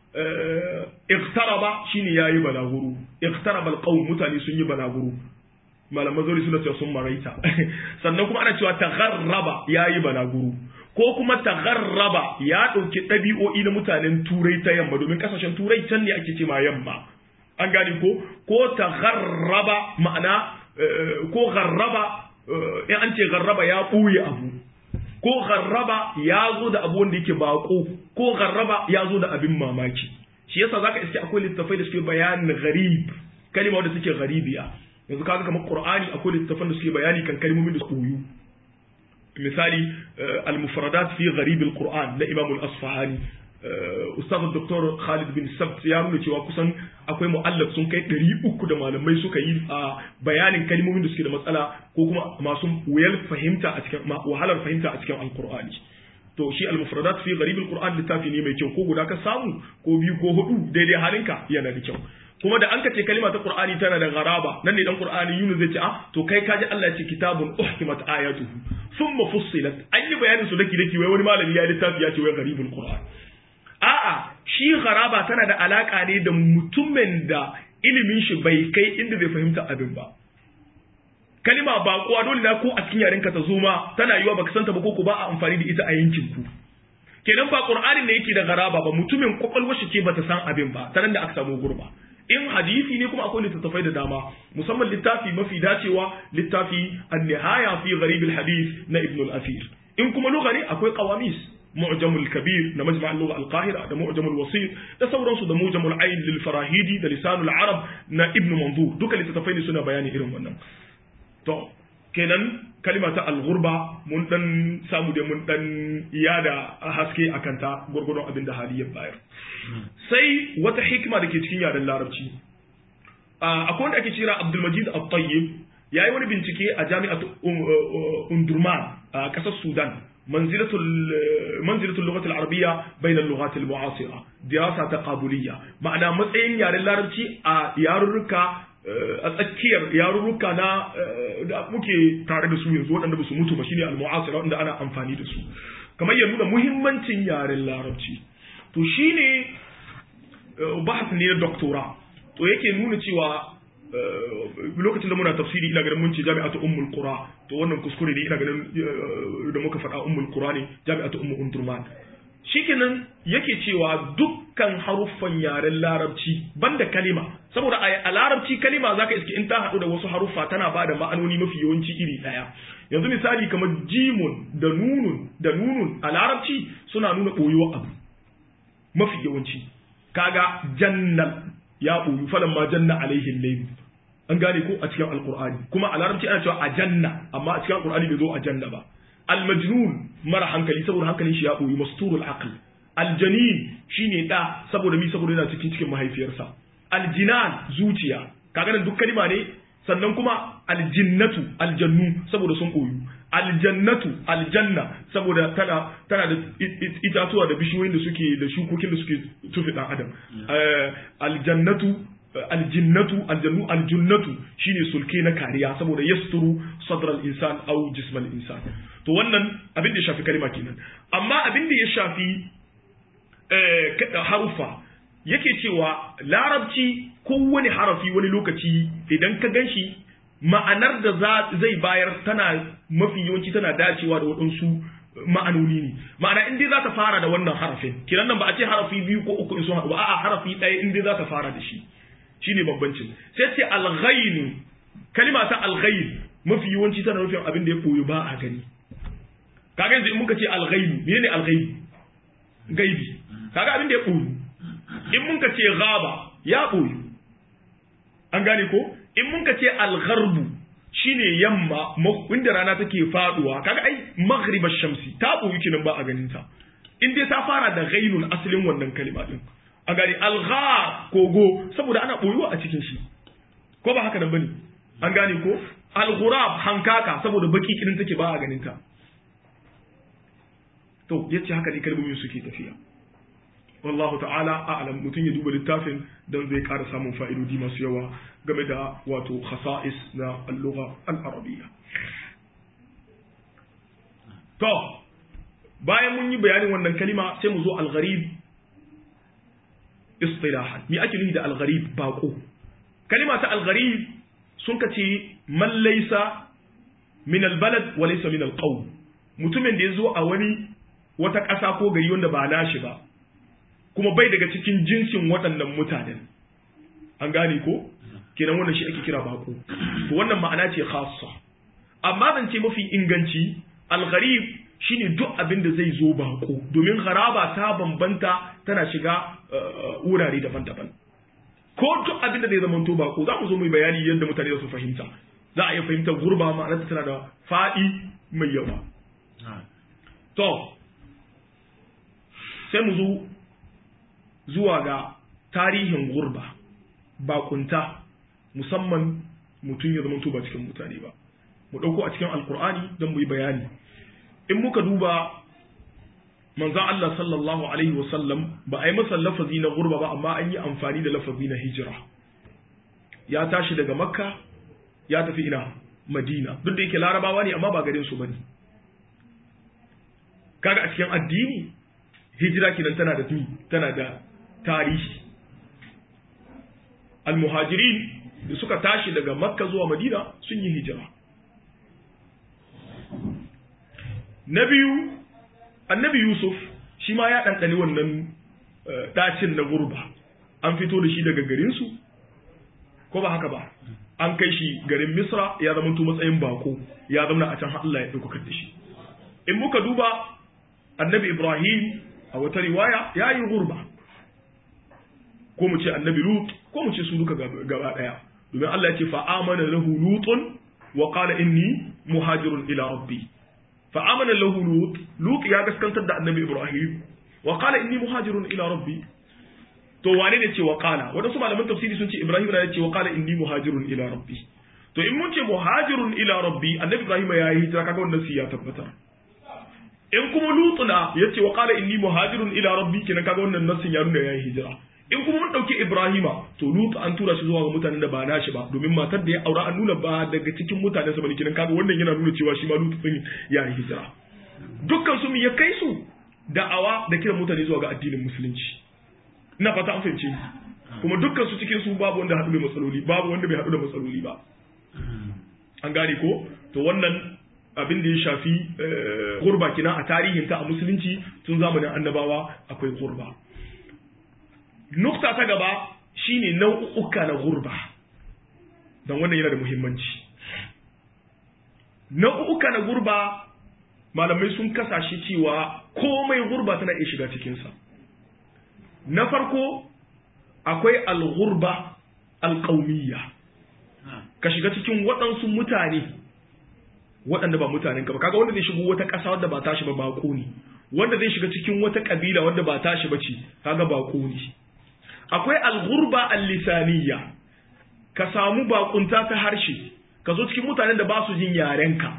iqtaraba shine yayi balaguro iqtaraba alqawm mutane sun yi balaguro malaman zori suna cewa sun maraita sannan kuma ana cewa tagharraba yayi balaguro ko kuma tagharraba ya dauki dabi'o'i na mutanen turai ta yamma domin kasashen turai can ne ake ce ma yamma an gane ko ko tagharraba ma'ana ko gharraba in an ce gharraba ya ɓoye abu ko gharraba ya zo da abu wanda yake bako ko gharraba ya zo da abin mamaki shi yasa zaka iske akwai littafai da suke bayanin gharib kalima wanda suke gharibiya yanzu kaga kamar qur'ani akwai littafan da suke bayani kan kalmomin da koyu misali al-mufradat fi gharib al-qur'an na imam al-asfahani ustaz dr khalid bin sabt ya nuna cewa kusan akwai mu'allaf sun kai 300 da malamai suka yi a bayanin kalmomin da suke da matsala ko kuma masu wuyar fahimta a cikin wahalar fahimta a cikin alqur'ani to shi al-mufradat fi gharib al-qur'an littafi ne mai kyau ko guda ka samu ko biyu ko hudu daidai halinka yana da kyau kuma da an ka ce kalima ta qur'ani tana da garaba nan ne dan qur'ani yunus zai ce ah to kai kaji Allah ya ce kitabun uhkimat ayatuhu thumma fussilat an yi bayanin su daki daki wai wani malami ya littafi ya ce wai gharibul qur'an a'a shi garaba tana da alaka ne da mutumin da ilimin shi bai kai inda zai fahimta abin ba kalima ba kuwa dole na ko a cikin yaren ka ta zo ma tana yiwa baka santa ba ko ko ba a amfani da ita a yankin ku kenan ba qur'anin ne yake da garaba ba mutumin kwakwalwar shi ce bata san abin ba ta nan da aka samu gurba in hadisi ne kuma akwai littattafai da dama musamman littafi mafi dacewa littafi an-nihaya fi gharib al-hadith na ibn al-athir in kuma lugha ne akwai qawamis معجم الكبير da مجمع اللغة القاهرة da معجم الوسيط da sauransu da معجم العين للفراهيدي da lisanul arab na ibn manzur duka littattafai ne suna bayani irin wannan to kenan kalima ta al-ghurba mun dan samu da mun dan iyada haske akan ta gurgurdon abin da hali ya bayar sai wata hikima da ke cikin yaren larabci akwai wanda ake kira Abdul Majid At-Tayyib yayi wani bincike a jami'at Undurman a kasar Sudan منزلة منزلة اللغة العربية بين اللغات المعاصرة دراسة تقابلية معنى matsayin yaren larabci a yarurruka a tsakiyar yarurruka na da muke tare da su yanzu waɗanda ba su mutu ba shine al-mu'asira wanda ana amfani da su kamar ya nuna muhimmancin yaren larabci to shine bahas ne na doctora to yake nuna cewa lokacin da muna tafsiri ina ganin mun ce jami'atu ummul qura to wannan kuskure ne ina ganin da muka faɗa ummul qura ne jami'atu ummu undurman shikenan yake cewa dukkan haruffan yaren larabci banda kalima saboda a larabci kalima zaka iske in ta haɗu da wasu haruffa tana ba da ma'anoni mafi yawanci iri ɗaya yanzu misali kamar jimun da nunun da nunun a larabci suna nuna ɓoyuwa abu mafi yawanci kaga jannal ya ɓoyu falan ma janna alaihin layl an gane ko a cikin alqur'ani kuma a larabci ana cewa a janna amma a cikin alqur'ani bai zo a janna ba almajnun mara hankali saboda hankalin shi ya ɓoyu masturul aql aljanin shine da saboda mi saboda yana cikin cikin mahaifiyarsa aljinan zuciya kaga nan duk kalima ne sannan kuma aljinnatu aljannu saboda sun koyu aljannatu aljanna saboda tana tana da itatuwa da bishiyoyin da suke da shukokin da suke tufi dan adam aljannatu aljinnatu aljannu aljunnatu shine sulke na kariya saboda yasturu sadral insan au jismal insan to wannan abin da ya shafi kalima kenan amma abin da ya shafi harufa yake cewa larabci kowane harafi wani lokaci idan ka ganshi ma'anar da zai bayar tana mafi yawanci tana dacewa da waɗansu ma'anoni ne ma'ana in dai za ta fara da wannan harafin kiran nan ba a ce harafi biyu ko uku in sun haɗu ba a'a harafi ɗaya in dai za ta fara da shi shine bambancin sai ce alghainu kalima ta alghain mafi yawanci tana nufin abin da ya koyo ba a gani kaga yanzu in muka ce alghainu menene alghaibi gaibi kaga abin da ya koyo in muka ce ghaba ya koyo an gane ko in muka ce algharbu shine yamma inda rana take faduwa kaga ai maghribash shamsi ta koyi kinan ba a ganin ta in dai ta fara da ghainun asalin wannan kalima din a gani alghar kogo saboda ana boyuwa a cikin shi ko ba haka nan bane an gane ko alghurab hankaka saboda baki kirin take ba a ganin ta to yace haka ne kalmomin suke tafiya wallahu ta'ala a'lam mutun ya duba littafin dan zai ƙara samun fa'idodi masu yawa game da wato khasa'is na al-lugha al-arabiyya to bayan mun yi bayanin wannan kalima sai mu zo al-gharib istilahan me ake nufi da al-gharib bako kalima ta al-gharib sun kace man laysa min al-balad wa laysa min al-qawm mutumin da yazo a wani wata ƙasa ko gari wanda ba nashi ba kuma bai daga cikin jinsin waɗannan mutanen an gane ko kenan wannan shi ake kira bako to wannan ma'ana ce khassa amma zan ce mafi inganci al-gharib shine duk abin da zai zo bako domin gharaba ta bambanta tana shiga wurare daban-daban ko duk abin da zai zama to bako za mu zo mu bayani yadda mutane za su fahimta za a iya fahimtar gurba ma'anarta tana da faɗi mai yawa to sai mu zo zuwa ga tarihin gurba bakunta musamman mutum ya zamanto ba cikin mutane ba mu ɗauko a cikin alkur'ani don mu yi bayani in muka duba manzan Allah sallallahu alaihi wasallam ba a yi masa lafazi na gurba ba amma an yi amfani da lafazi na hijira ya tashi daga makka ya tafi ina madina duk da yake larabawa ne amma ba garin su bane kaga a cikin addini hijira kinan tana da tana da tarihi almuhajirin da suka tashi daga makka zuwa madina sun yi hijira na biyu annabi yusuf shi ma ya ɗanɗani wannan ɗacin na gurba an fito da shi daga garinsu ko ba haka ba an kai shi garin misra ya zama matsayin bako ya zama a can Allah ya ɗaukakar da shi in muka duba annabi ibrahim a wata riwaya ya yi gurba ko mu ce annabi lut ko mu ce su duka gaba daya domin Allah ya ce fa amana lahu lutun wa qala inni muhajirun ila rabbi fa amana lahu lut lut ya gaskantar da annabi ibrahim wa qala inni muhajirun ila rabbi to wane ne ce wa qala wadansu malaman tafsiri sun ce ibrahim ne ce wa qala inni muhajirun ila rabbi to in mun ce muhajirun ila rabbi annabi ibrahim ya yi hijira kaga wannan ya tabbatar in kuma lutuna ya ce wa qala inni muhajirun ila rabbi kenan kaga wannan nassin ya nuna ya yi hijira in kuma mun dauki ibrahima to lutu an tura shi zuwa ga mutanen da ba nashi ba domin matar da ya aura an nuna ba daga cikin mutanen sa bane kenan kaga wannan yana nuna cewa shi ma lutu din ya yi hijira dukkan su ya kai su da'awa da kiran mutane zuwa ga addinin musulunci ina fata an fahimce kuma dukkan su cikin su babu wanda haɗu da matsaloli babu wanda bai haɗu da matsaloli ba an gane ko to wannan abin da ya shafi gurba kina a tarihin ta a musulunci tun zamanin annabawa akwai gurba nukta ta gaba shine nau'uka na gurba don wannan yana da muhimmanci nau'uka na gurba malamai sun kasashe cewa komai gurba tana iya shiga cikinsa na farko akwai al-gurba al-qaumiyya ka shiga cikin waɗansu mutane waɗanda ba mutanen ka ba kaga wanda zai shigo wata ƙasa wadda ba tashi ba bako ne wanda zai shiga cikin wata ƙabila wadda ba tashi ba ce kaga bako ne akwai al-ghurba al-lisaniyya ka samu bakunta ta harshe ka zo cikin mutanen da ba su jin yarenka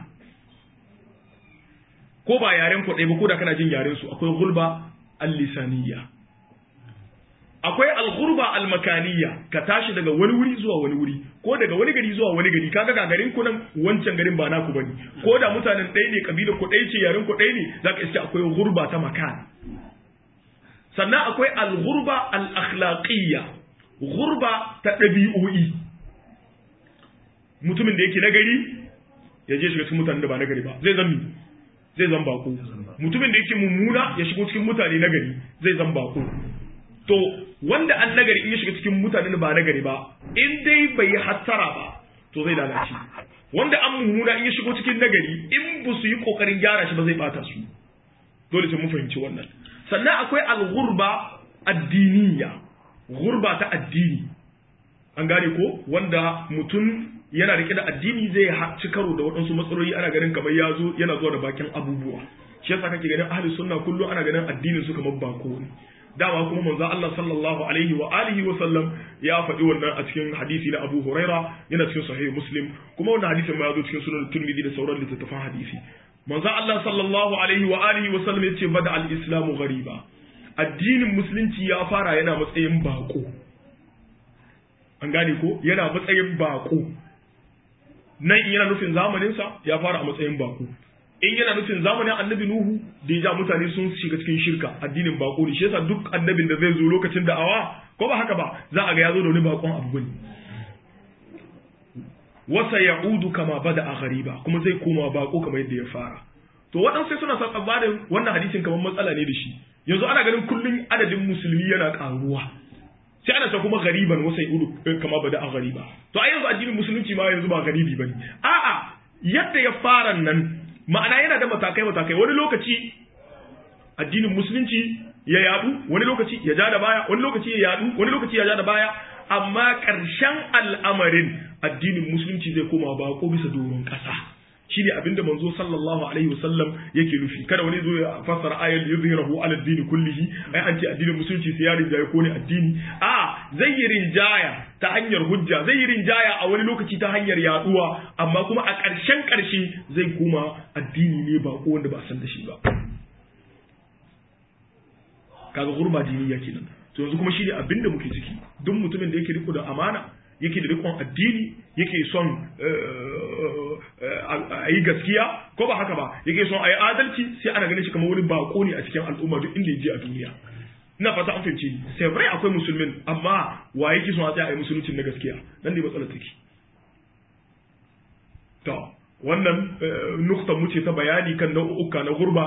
ko ba yaren ku ɗaya ba ko da kana jin yaren su akwai gulba al-lisaniyya akwai al-ghurba al-makaniyya ka tashi daga wani wuri zuwa wani wuri ko daga wani gari zuwa wani gari kaga ga garin ku nan wancan garin ba naku bane ko da mutanen ɗaya ne kabilar ku ɗaya ce yaren ku ɗaya ne zaka iske akwai ghurba ta makan sannan akwai al-ghurba al-akhlaqiyya ghurba ta ɗabi'o'i mutumin da yake nagari ya je shiga cikin mutanen da ba nagari ba zai zammi zai zan bako mutumin da yake mummuna ya shigo cikin mutane nagari zai zan bako to wanda an nagari in ya shiga cikin mutane da ba nagari ba in dai bai yi hattara ba to zai lalace wanda an mummuna in ya shigo cikin nagari in ba su yi kokarin gyara shi ba zai bata su dole sai mun fahimci wannan sannan akwai al-ghurba addiniya ghurba ta addini an gane ko wanda mutum yana rike da addini zai ci karo da waɗansu matsaloli ana ganin kamar ya zo yana zuwa da bakin abubuwa shi yasa kake ganin ahli sunna kullum ana ganin addinin su kamar bako ne dama kuma manzo Allah sallallahu alaihi wa alihi wa sallam ya faɗi wannan a cikin hadisi na Abu Huraira yana cikin sahih Muslim kuma wannan hadisin ma ya zo cikin sunan Tirmidhi da sauran littattafan hadisi manzo Allah sallallahu alaihi wa alihi wa sallam yace bada al-islamu ghariba addinin musulunci ya fara yana matsayin bako an gane ko yana matsayin bako nan in yana nufin zamaninsa ya fara a matsayin bako in yana nufin zamanin annabi nuhu da ya ja mutane sun shiga cikin shirka addinin bako ne shi yasa duk annabin da zai zo lokacin da'awa ko ba haka ba za a ga ya zo da wani bakon abu ne wasa ya'udu kama bada a gariba kuma zai koma bako kamar yadda ya fara to waɗansu sai suna son tsammanin wannan hadisin kamar matsala ne da shi yanzu ana ganin kullum adadin musulmi yana ƙaruwa sai ana ta kuma gariban wasai udu kama bada a gariba to a yanzu addinin musulunci ma yanzu ba garibi bane a'a yadda ya fara nan ma'ana yana da matakai matakai wani lokaci addinin musulunci ya yadu wani lokaci ya ja da baya wani lokaci ya yadu wani lokaci ya ja da baya amma ƙarshen al'amarin addinin musulunci zai koma bako bisa doron ƙasa shine abinda manzo sallallahu alaihi wasallam yake nufi kada wani zo ya fassara ayat yuzhirahu ala ad-din kullihi ai an ce addinin musulunci sai ya rinjaye ko ne addini a zai yi rinjaya ta hanyar hujja zai yi rinjaya a wani lokaci ta hanyar yaduwa amma kuma a ƙarshen ƙarshe zai kuma addini ne ba ko wanda ba a san da shi ba kaga gurba diniya kenan to yanzu kuma shine abinda muke ciki duk mutumin da yake riko da amana yake da rikon addini yake son a yi gaskiya ko ba haka ba yake son a yi adalci sai ana ganin shi kamar wani bako ne a cikin al'umma duk inda ya je a duniya ina fata an fahimci sai bai akwai musulmin amma wa yake son a tsaya a yi musuluncin na gaskiya nan ne matsalar take to wannan nukta mu ce ta bayani kan nau'uka na gurba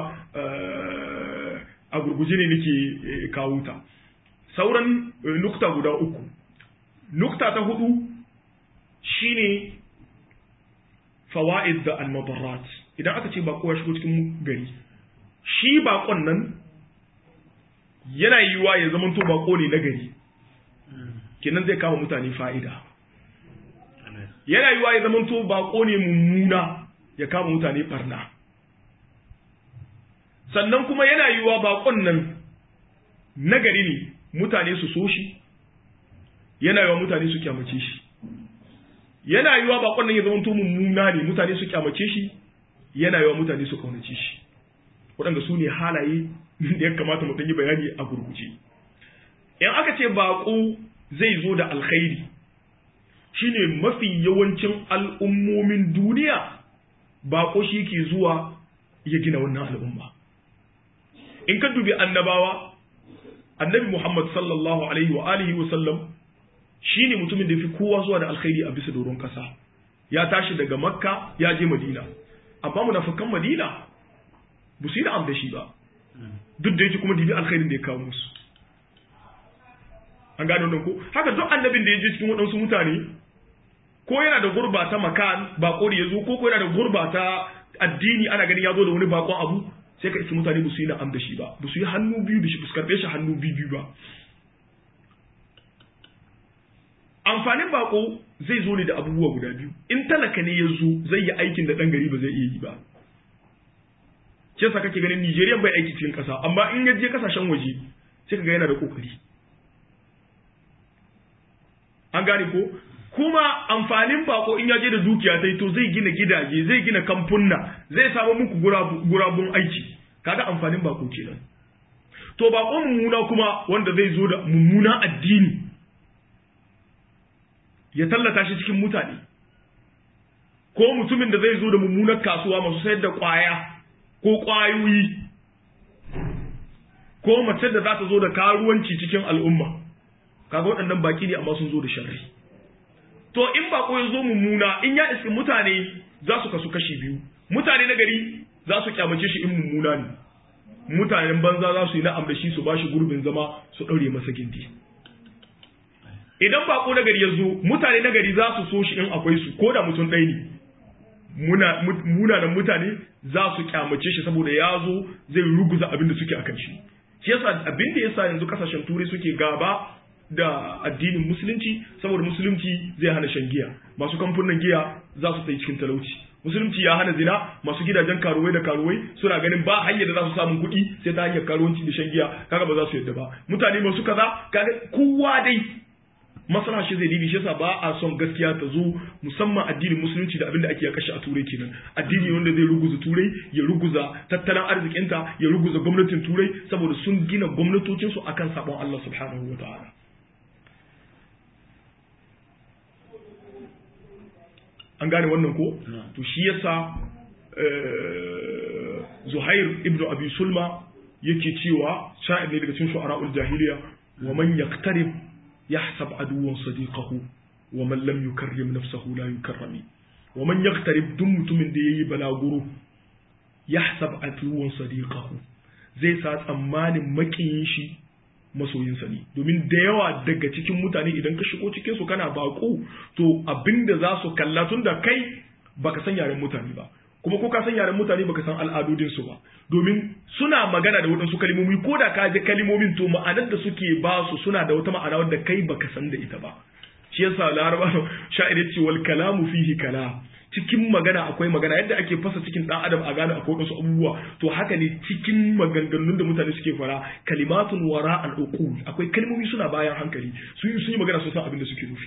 a gurguje ne nake kawo ta sauran nukta guda uku nukta ta hudu shine fawaid da al-madarrat idan aka ce bako ya shigo cikin gari shi bakon nan yana yiwa ya zama to bako ne na gari kenan zai kama mutane fa'ida yana yiwa ya zama to bako ne mummuna ya kama mutane barna sannan kuma yana yiwa bakon nan na gari ne mutane su so shi yana yiwa mutane su kyamace shi yana yiwa bakon nan ya zama mummuna ne mutane su kyamace shi yana yiwa mutane su kaunace shi waɗanda su ne halaye da ya kamata mu yi bayani a gurguje in aka ce bako zai zo da alkhairi shine mafi yawancin al'ummomin duniya bako shi ke zuwa ya gina wannan al'umma in ka dubi annabawa annabi Muhammad sallallahu alaihi wa alihi wa sallam shine mutumin da fi kowa zuwa da alkhairi a bisa doron kasa ya tashi daga makka ya je madina amma munafikan madina ba su yi da da shi ba duk da yake kuma dibi alkhairin da ya kawo musu an gane wannan ko haka duk annabin da ya je cikin waɗansu mutane ko yana da gurba ta makan bako da ya zo ko ko yana da gurba ta addini ana ganin ya zo da wani bakon abu sai ka isi mutane ba su yi na'am da shi ba ba su yi hannu biyu da shi ba su karɓe shi hannu biyu biyu ba amfanin bako zai zo ne da abubuwa guda biyu in talaka ne ya zo zai yi aikin da ɗan gari ba zai iya yi ba ce sa kake ganin Nijeriya bai aiki cikin ƙasa amma in ya je ƙasashen waje sai ka ga yana da ƙoƙari an gane ko kuma amfanin bako in ya je da dukiya ta to zai gina gidaje zai gina kamfunna zai samu muku gurabun aiki kaga amfanin bako kenan to bako mummuna kuma wanda zai zo da mummuna addini ya tallata shi cikin mutane ko mutumin da zai zo da mummunar kasuwa masu sayar da kwaya ko kwayoyi ko mace da za ta zo da karuwanci cikin al'umma kaga waɗannan baki ne amma sun zo da sharri to in bako ya zo mummuna in ya iski mutane za su kasu kashi biyu mutane na gari za su kyamace shi in mummuna ne mutanen banza za su yi na'am da shi su bashi gurbin zama su ɗaure masa gindi idan bako na gari ya zo mutane na gari za su so shi in akwai su ko da mutum ɗaya ne munanan mutane za su kyamace shi saboda ya zo zai ruguza abin da suke akan shi shi yasa abin da yasa yanzu kasashen turai suke gaba da addinin musulunci saboda musulunci zai hana shan giya masu kamfunan giya za su tsaye cikin talauci musulunci ya hana zina masu gidajen karuwai da karuwai suna ganin ba hanyar da za su samu kuɗi sai ta hanyar karuwanci da shan giya kaga ba za su yadda ba mutane masu kaza kaga kowa dai masana shi zai dibi shi yasa ba a son gaskiya ta zo musamman addinin musulunci da abin da ake kashe a turai kenan addini wanda zai ruguza turai ya ruguza tattalin arzikinta ya ruguza gwamnatin turai saboda sun gina gwamnatocinsu akan sabon Allah subhanahu wa ta'ala an gane wannan ko to shi yasa Zuhair ibn Abi Sulma yake cewa sha'ir ne daga cikin shu'ara'ul jahiliya wa man yaqtarib yahsab aduwan sadiqahu wa man lam yukarrim nafsahu la yukarrami wa man yaqtarib duk mutumin da yayi balaguro yahsab aduwan sadiqahu zai sa tsammanin makiyin shi masoyinsa ne domin da yawa daga cikin mutane idan ka shigo cikin su kana bako to abinda za su kalla tun da kai baka san yaren mutane ba kuma ko ka san yaren mutane baka san al'adodin su ba domin suna magana da waɗansu kalmomi ko da ka ji kalmomin to ma'anar da suke ba su suna da wata ma'ana wadda kai baka san da ita ba shi yasa laraba sha'ir ce wal kalamu fihi kala cikin magana akwai magana yadda ake fasa cikin dan adam a gane akwai wasu abubuwa to haka ne cikin maganganun da mutane suke fara kalimatun wara al uqul akwai kalmomi suna bayan hankali su yi sun yi magana sun san abin da suke nufi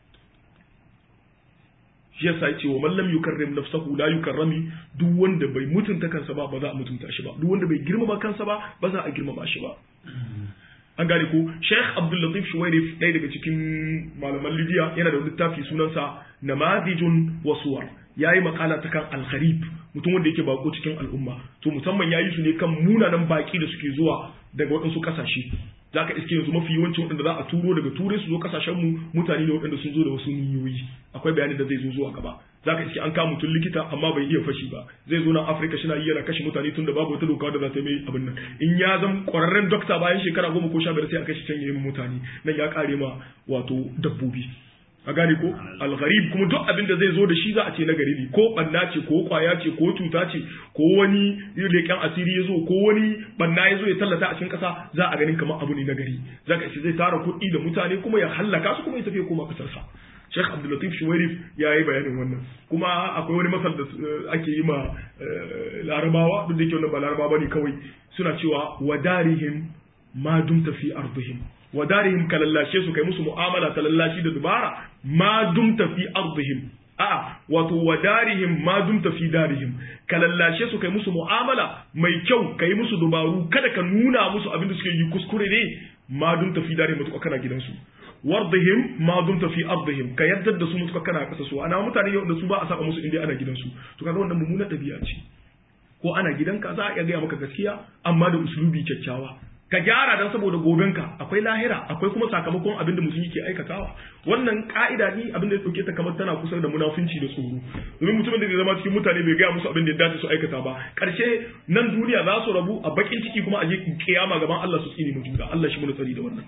shi yasa yace wa man lam yukarrim nafsahu la yukarrami duk wanda bai mutunta kansa ba ba za a mutunta shi ba duk wanda bai girmama kansa ba ba za a girmama shi ba an gane ko Sheikh Abdul Latif Shuwairif ɗaya daga cikin malaman Libya yana da littafi sunansa Namadijun wa Suwar yayi makala ta kan al-gharib mutum wanda yake bako cikin al'umma to musamman yayi su ne kan munanan baki da suke zuwa daga waɗansu ƙasashe za ka iske yanzu mafi yawancin waɗanda za a turo daga turai su zo kasashen mu mutane ne waɗanda sun zo da wasu niyoyi akwai bayanin da zai zo zuwa gaba za ka iske an kama mutum likita amma bai iya fashi ba zai zo nan afirka shi na yana kashe mutane tun da babu wata doka da za ta mai abin nan in ya zama ƙwararren dokta bayan shekara goma ko sha biyar sai a kashe can ya yi mutane nan ya ƙare ma wato dabbobi a gane ko algharib kuma duk abin da zai zo da shi za a ce na gari ne ko banna ce ko kwaya ce ko cuta ce ko wani leƙen asiri ya zo ko wani banna ya zo ya tallata a cikin ƙasa za a ganin kamar abu ne na gari za ka ce zai tara kuɗi da mutane kuma ya hallaka su kuma ya tafi koma ƙasarsa Sheikh Abdul Latif Shuwairif ya yi bayanin wannan kuma akwai wani masal da ake yi ma larabawa duk da yake wannan ba larabawa ne kawai suna cewa wadarihim ma dumta fi ardihim wa darihim ka lallashe su kai musu mu'amala ta lallashi da dubara ma dumta fi ardihim a wato wa darihim ma dumta fi darihim ka lallashe su kai musu mu'amala mai kyau kai musu dubaru kada ka nuna musu abin da suke yi kuskure ne ma dumta fi darihim mutuka kana gidansu wardihim ma dumta fi ardihim ka yadda da su mutuka kana kasa su ana mutane yau da su ba a saba musu inda ana gidansu to kaga wannan mummunar dabi'a ce ko ana gidanka za a iya gaya maka gaskiya amma da uslubi kyakkyawa ka gyara dan saboda gobenka akwai lahira akwai kuma sakamakon abin da mutum yake aikatawa wannan ka'ida ni abin da ya dauke ta kamar tana kusa da munafunci da tsoro domin mutumin da zai zama cikin mutane bai gaya musu abin da ya dace su aikata ba karshe nan duniya za su rabu a bakin ciki kuma a je kiyama gaban Allah su tsini mutum da Allah shi mu tsari da wannan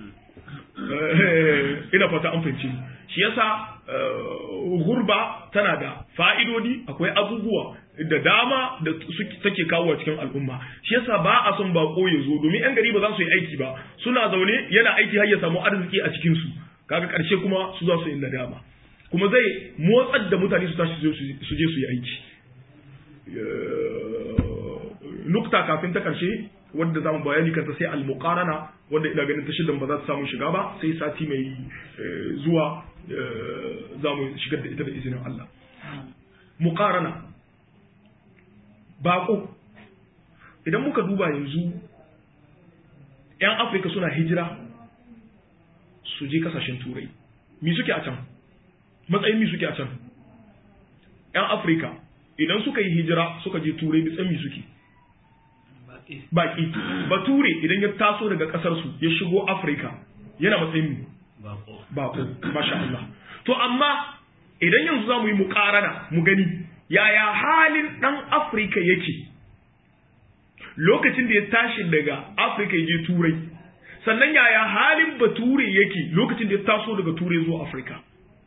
ina fata an fahimci shi yasa gurba tana da fa'idodi akwai abubuwa da dama da take kawo cikin al'umma shi yasa ba a son bako ya zo domin yan gari ba za su yi aiki ba suna zaune yana aiki har ya samu arziki a cikin su kaga karshe kuma su za su yi nadama kuma zai motsar da mutane su tashi su je su yi aiki nukta kafin ta karshe wanda zamu bayani kanta sai al-muqarana wanda ina ganin ta shidan ba za ta samu shiga ba sai sati mai zuwa za mu shigar da ita da izinin Allah muqarana bako idan muka duba yanzu 'yan afirka suna hijira su je kasashen turai mi suke a can matsayin mi suke a can 'yan afirka idan suka yi hijira suka je turai mitsan mi suke baki bature idan ya taso daga kasarsu ya shigo afirka yana matsayin mi bako masha Allah to amma idan yanzu za mu yi mukarana mu gani yaya halin dan afirka yake lokacin da ya tashi daga afirka ya je turai sannan yaya halin bature yake lokacin da ya taso daga turai zuwa afirka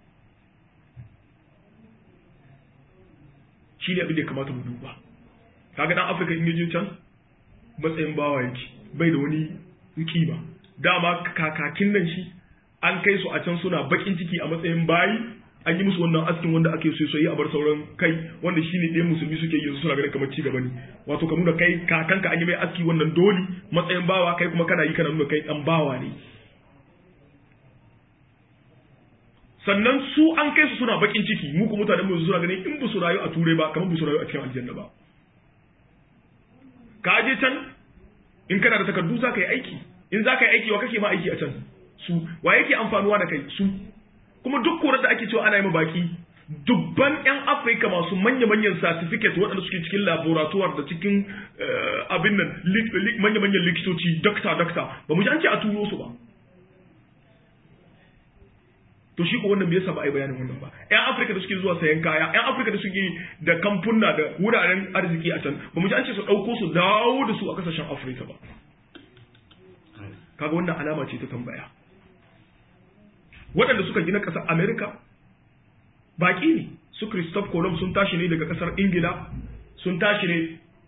shi ne abin da ya kamata mu duba kaga dan afirka in je can matsayin bawa yake bai da wani kima dama kakakin nan shi an kai su a can suna bakin ciki a matsayin bayi an yi musu wannan askin wanda ake so yi a bar sauran kai wanda shine ɗaya musulmi suke yi suna ganin kamar ci gaba ne wato ka nuna kai kakanka an yi mai aski wannan doli matsayin bawa kai kuma kana yi kana nuna kai dan bawa ne sannan su an kai su suna bakin ciki mu kuma mutanen mu suna ganin in ba su rayu a turai ba kamar ba su rayu a cikin aljanna ba ka je can in kana da takardu za ka yi aiki in za ka yi aiki wa kake ma aiki a can su wa yake amfanuwa da kai su kuma duk korar da ake cewa ana yi baki dubban 'yan afirka masu manya-manyan certificate waɗanda suke cikin laboratoire da cikin abin nan manya-manyan likitoci dokta dokta ba mu ji an ce a turo su ba to shi ko wannan me yasa ba a yi bayanin wannan ba 'yan afirka da suke zuwa sayan kaya 'yan afirka da suke da kamfuna da wuraren arziki a can ba mu ji an ce su ɗauko su dawo da su a kasashen afirka ba kaga wannan alama ce ta tambaya waɗanda suka gina ƙasar Amerika baƙi ne su Christophe Colomb sun tashi ne daga ƙasar Ingila sun tashi ne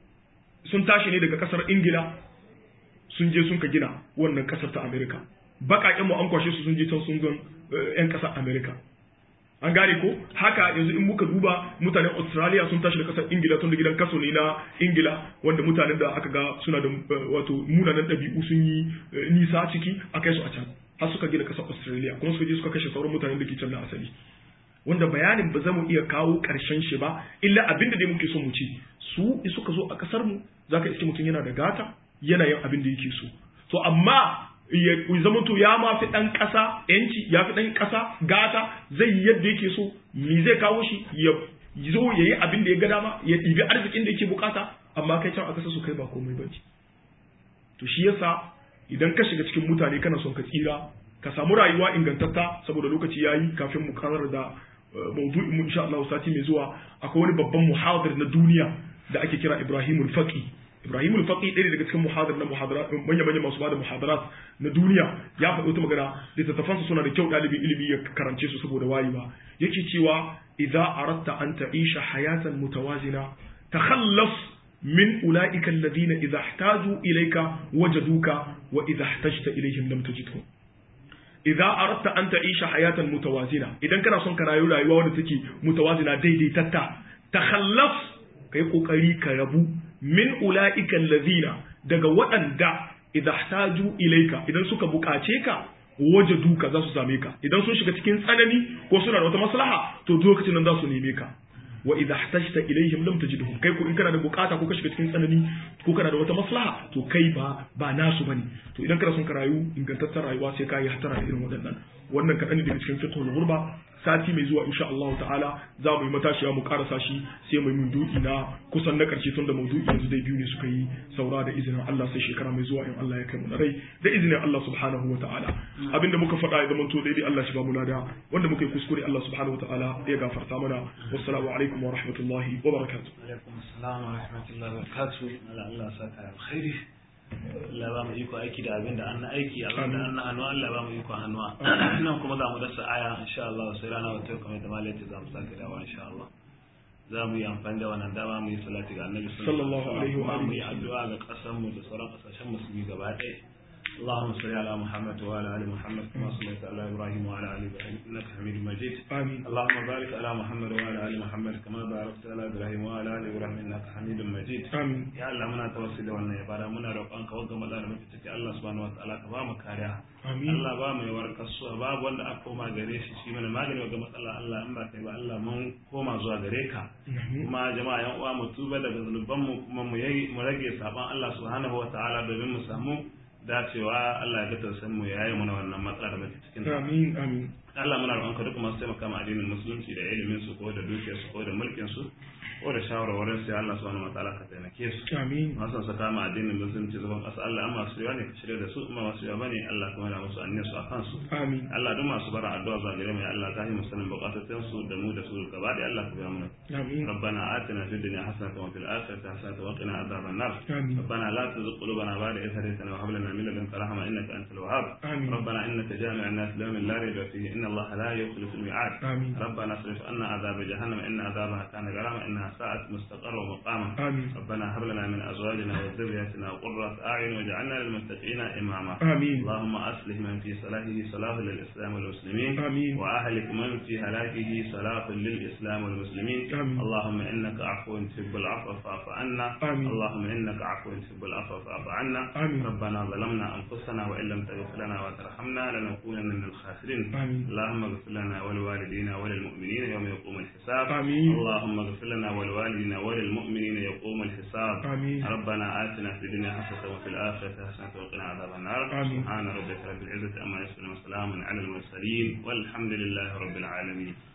sun tashi ne daga ƙasar Ingila sun je sun ka gina wannan ƙasar ta Amerika baƙaƙen mu an kwashe su sun je can sun gan ƴan ƙasar Amerika an gane ko haka yanzu in muka duba mutanen Australia sun tashi da ƙasar Ingila tun da gidan kaso ne na Ingila wanda mutanen da aka ga suna da wato munanan ɗabi'u sun yi nisa ciki a kai su a can har suka gina ƙasar Australia kuma suka je suka kashe sauran mutanen da ke can na asali wanda bayanin ba za mu iya kawo ƙarshen shi ba illa abin da dai muke so mu ci su suka zo a ƙasar mu zaka iske mutum yana da gata yana yin abin da yake so to amma ya zama to ya ma fi ɗan ƙasa yanci ya fi ɗan ƙasa gata zai yi yadda yake so me zai kawo shi ya zo ya yi abin da ya ga dama ya ɗibi arzikin da yake bukata amma kai can a ƙasa su kai ba komai ba to shi yasa idan ka shiga cikin mutane kana son ka tsira ka samu rayuwa ingantatta saboda lokaci yayi kafin mu karar da maudu'in mu insha Allah sati mai zuwa akwai wani babban muhadir na duniya da ake kira Ibrahimul Faqi Ibrahimul Faqi ɗaya daga cikin muhadir na muhadarat manya manya masu bada muhadarat na duniya ya faɗi wata magana littattafansa suna da kyau ɗalibin ilimi ya karance su saboda wayewa yake cewa idza aratta an ta'isha hayatan mutawazina takhallas من أولئك الذين إذا احتاجوا إليك وجدوك وإذا احتجت إليهم لم تجدهم إذا أردت أن تعيش حياة متوازنة إذا كان صنك رايو لا يوان تكي متوازنة دي دي تتا تخلص كي قوكري كربو من أولئك الذين daga waɗanda idan ihtaju ilaika idan suka buƙace ka waje duka za su same ka idan sun shiga cikin tsanani ko suna da wata maslaha to lokacin nan za su neme ka wa idha ihtajta ilayhim lam tajidhum kai ko in kana da bukata ko ka shiga cikin tsanani ko kana da wata maslaha to kai ba ba nasu bane to idan kana son ka rayu ingantaccen rayuwa sai ka yi hatara da irin waɗannan wannan kaɗan ne daga cikin fiqhul ghurba sati mai zuwa insha Allah ta'ala za mu yi matashiya mu karasa shi sai mu yi maudu'i na kusan na karshe tun da maudu'i yanzu dai biyu ne suka yi saura da izinin Allah sai shekara mai zuwa in Allah ya kai mu na rai da izinin Allah subhanahu wa ta'ala abinda muka faɗa ya zamanto daidai Allah shi ba mu lada wanda muka yi kuskure Allah subhanahu wa ta'ala ya gafarta mana wassalamu alaikum wa rahmatullahi wa barakatuh alaikum assalam wa rahmatullahi wa barakatuh Allah saka alkhairi Allah ba mu iko aiki da abin da an aiki abin da an hannuwa Allah ba mu iko hannuwa nan kuma za mu dasa aya insha Allah sai rana wata kamar da malaiti za mu sake dawa insha Allah za mu yi amfani da wannan dama mu yi salati ga annabi sallallahu alaihi wa mu alihi yi addu'a ga kasar mu da sauran kasashen musulmi gaba ɗaya اللهم صل على محمد وعلى ال محمد كما صليت على ابراهيم وعلى ال ابراهيم انك حميد مجيد آمين اللهم بارك على محمد وعلى ال محمد كما باركت على ابراهيم وعلى ال ابراهيم انك حميد مجيد آمين ya Allah muna tawassuli da wannan ibada muna roƙon ka wanda maza da muke ciki Allah subhanahu wataala ka ba mu kariya Amin. Allah ba mu yawar kasuwa babu wanda aka koma gare shi shi mana magani ga matsala Allah in ba kai ba Allah mun koma zuwa gare ka Amin. kuma jama'a yan uwa mu tuba daga zunuban mu kuma mu yi mu rage saban Allah subhanahu wataala domin mu samu dacewa Allah ya ga tausayin mu ya yi mana wannan matsala da muke cikin ta Amin. Amin. Allah muna roƙon ka duk masu taimaka ma addinin musulunci da ilimin su ko da dukiyar su ko da mulkin su ko da shawarwarin su ya Allah subhanahu wataala ka taimake su Amin. masu sa kama addinin musulunci zaban ƙasa Allah amma su yawa ne ka shirya da su amma masu yawa bane Allah kuma yana musu anniya su a kansu Amin. Allah duk masu bara addu'a zuwa gare mu ya Allah ka yi musanin bukatun su da mu da su gaba da Allah ka biya mana Amin. ربنا آتنا في الدنيا حسنة وفي الآخرة حسنة وقنا عذاب النار آمين. ربنا لا تزغ قلوبنا بعد إذ هديتنا وهب لنا من لدنك رحمة إنك أنت الوهاب آمين. ربنا إنك جامع الناس ليوم لا ريب فيه إن الله لا يخلف الميعاد آمين. ربنا اصرف عنا عذاب جهنم إن عذابها كان غراما إنها ساءت مستقرا ومقاما آمين. ربنا هب لنا من أزواجنا وذرياتنا قرة أعين واجعلنا للمتقين إماما آمين. اللهم أصلح من في صلاحه صلاح للإسلام والمسلمين آمين. وأهلك من في هلاكه صلاح للإسلام والمسلمين آمين. اللهم إنك عفو تحب العفو فاعف عنا آمين. اللهم إنك عفو تحب العفو فاعف عنا آمين. ربنا ظلمنا أنفسنا وإن لم تغفر لنا وترحمنا لنكونن من الخاسرين آمين. اللهم اغفر لنا ولوالدينا وللمؤمنين يوم يقوم الحساب آمين. اللهم اغفر لنا ولوالدينا وللمؤمنين يقوم الحساب آمين. ربنا آتنا في الدنيا حسنة وفي الآخرة حسنة وقنا عذاب النار آمين. سبحان ربك رب العزة أما يصفون وسلام على المرسلين والحمد لله رب العالمين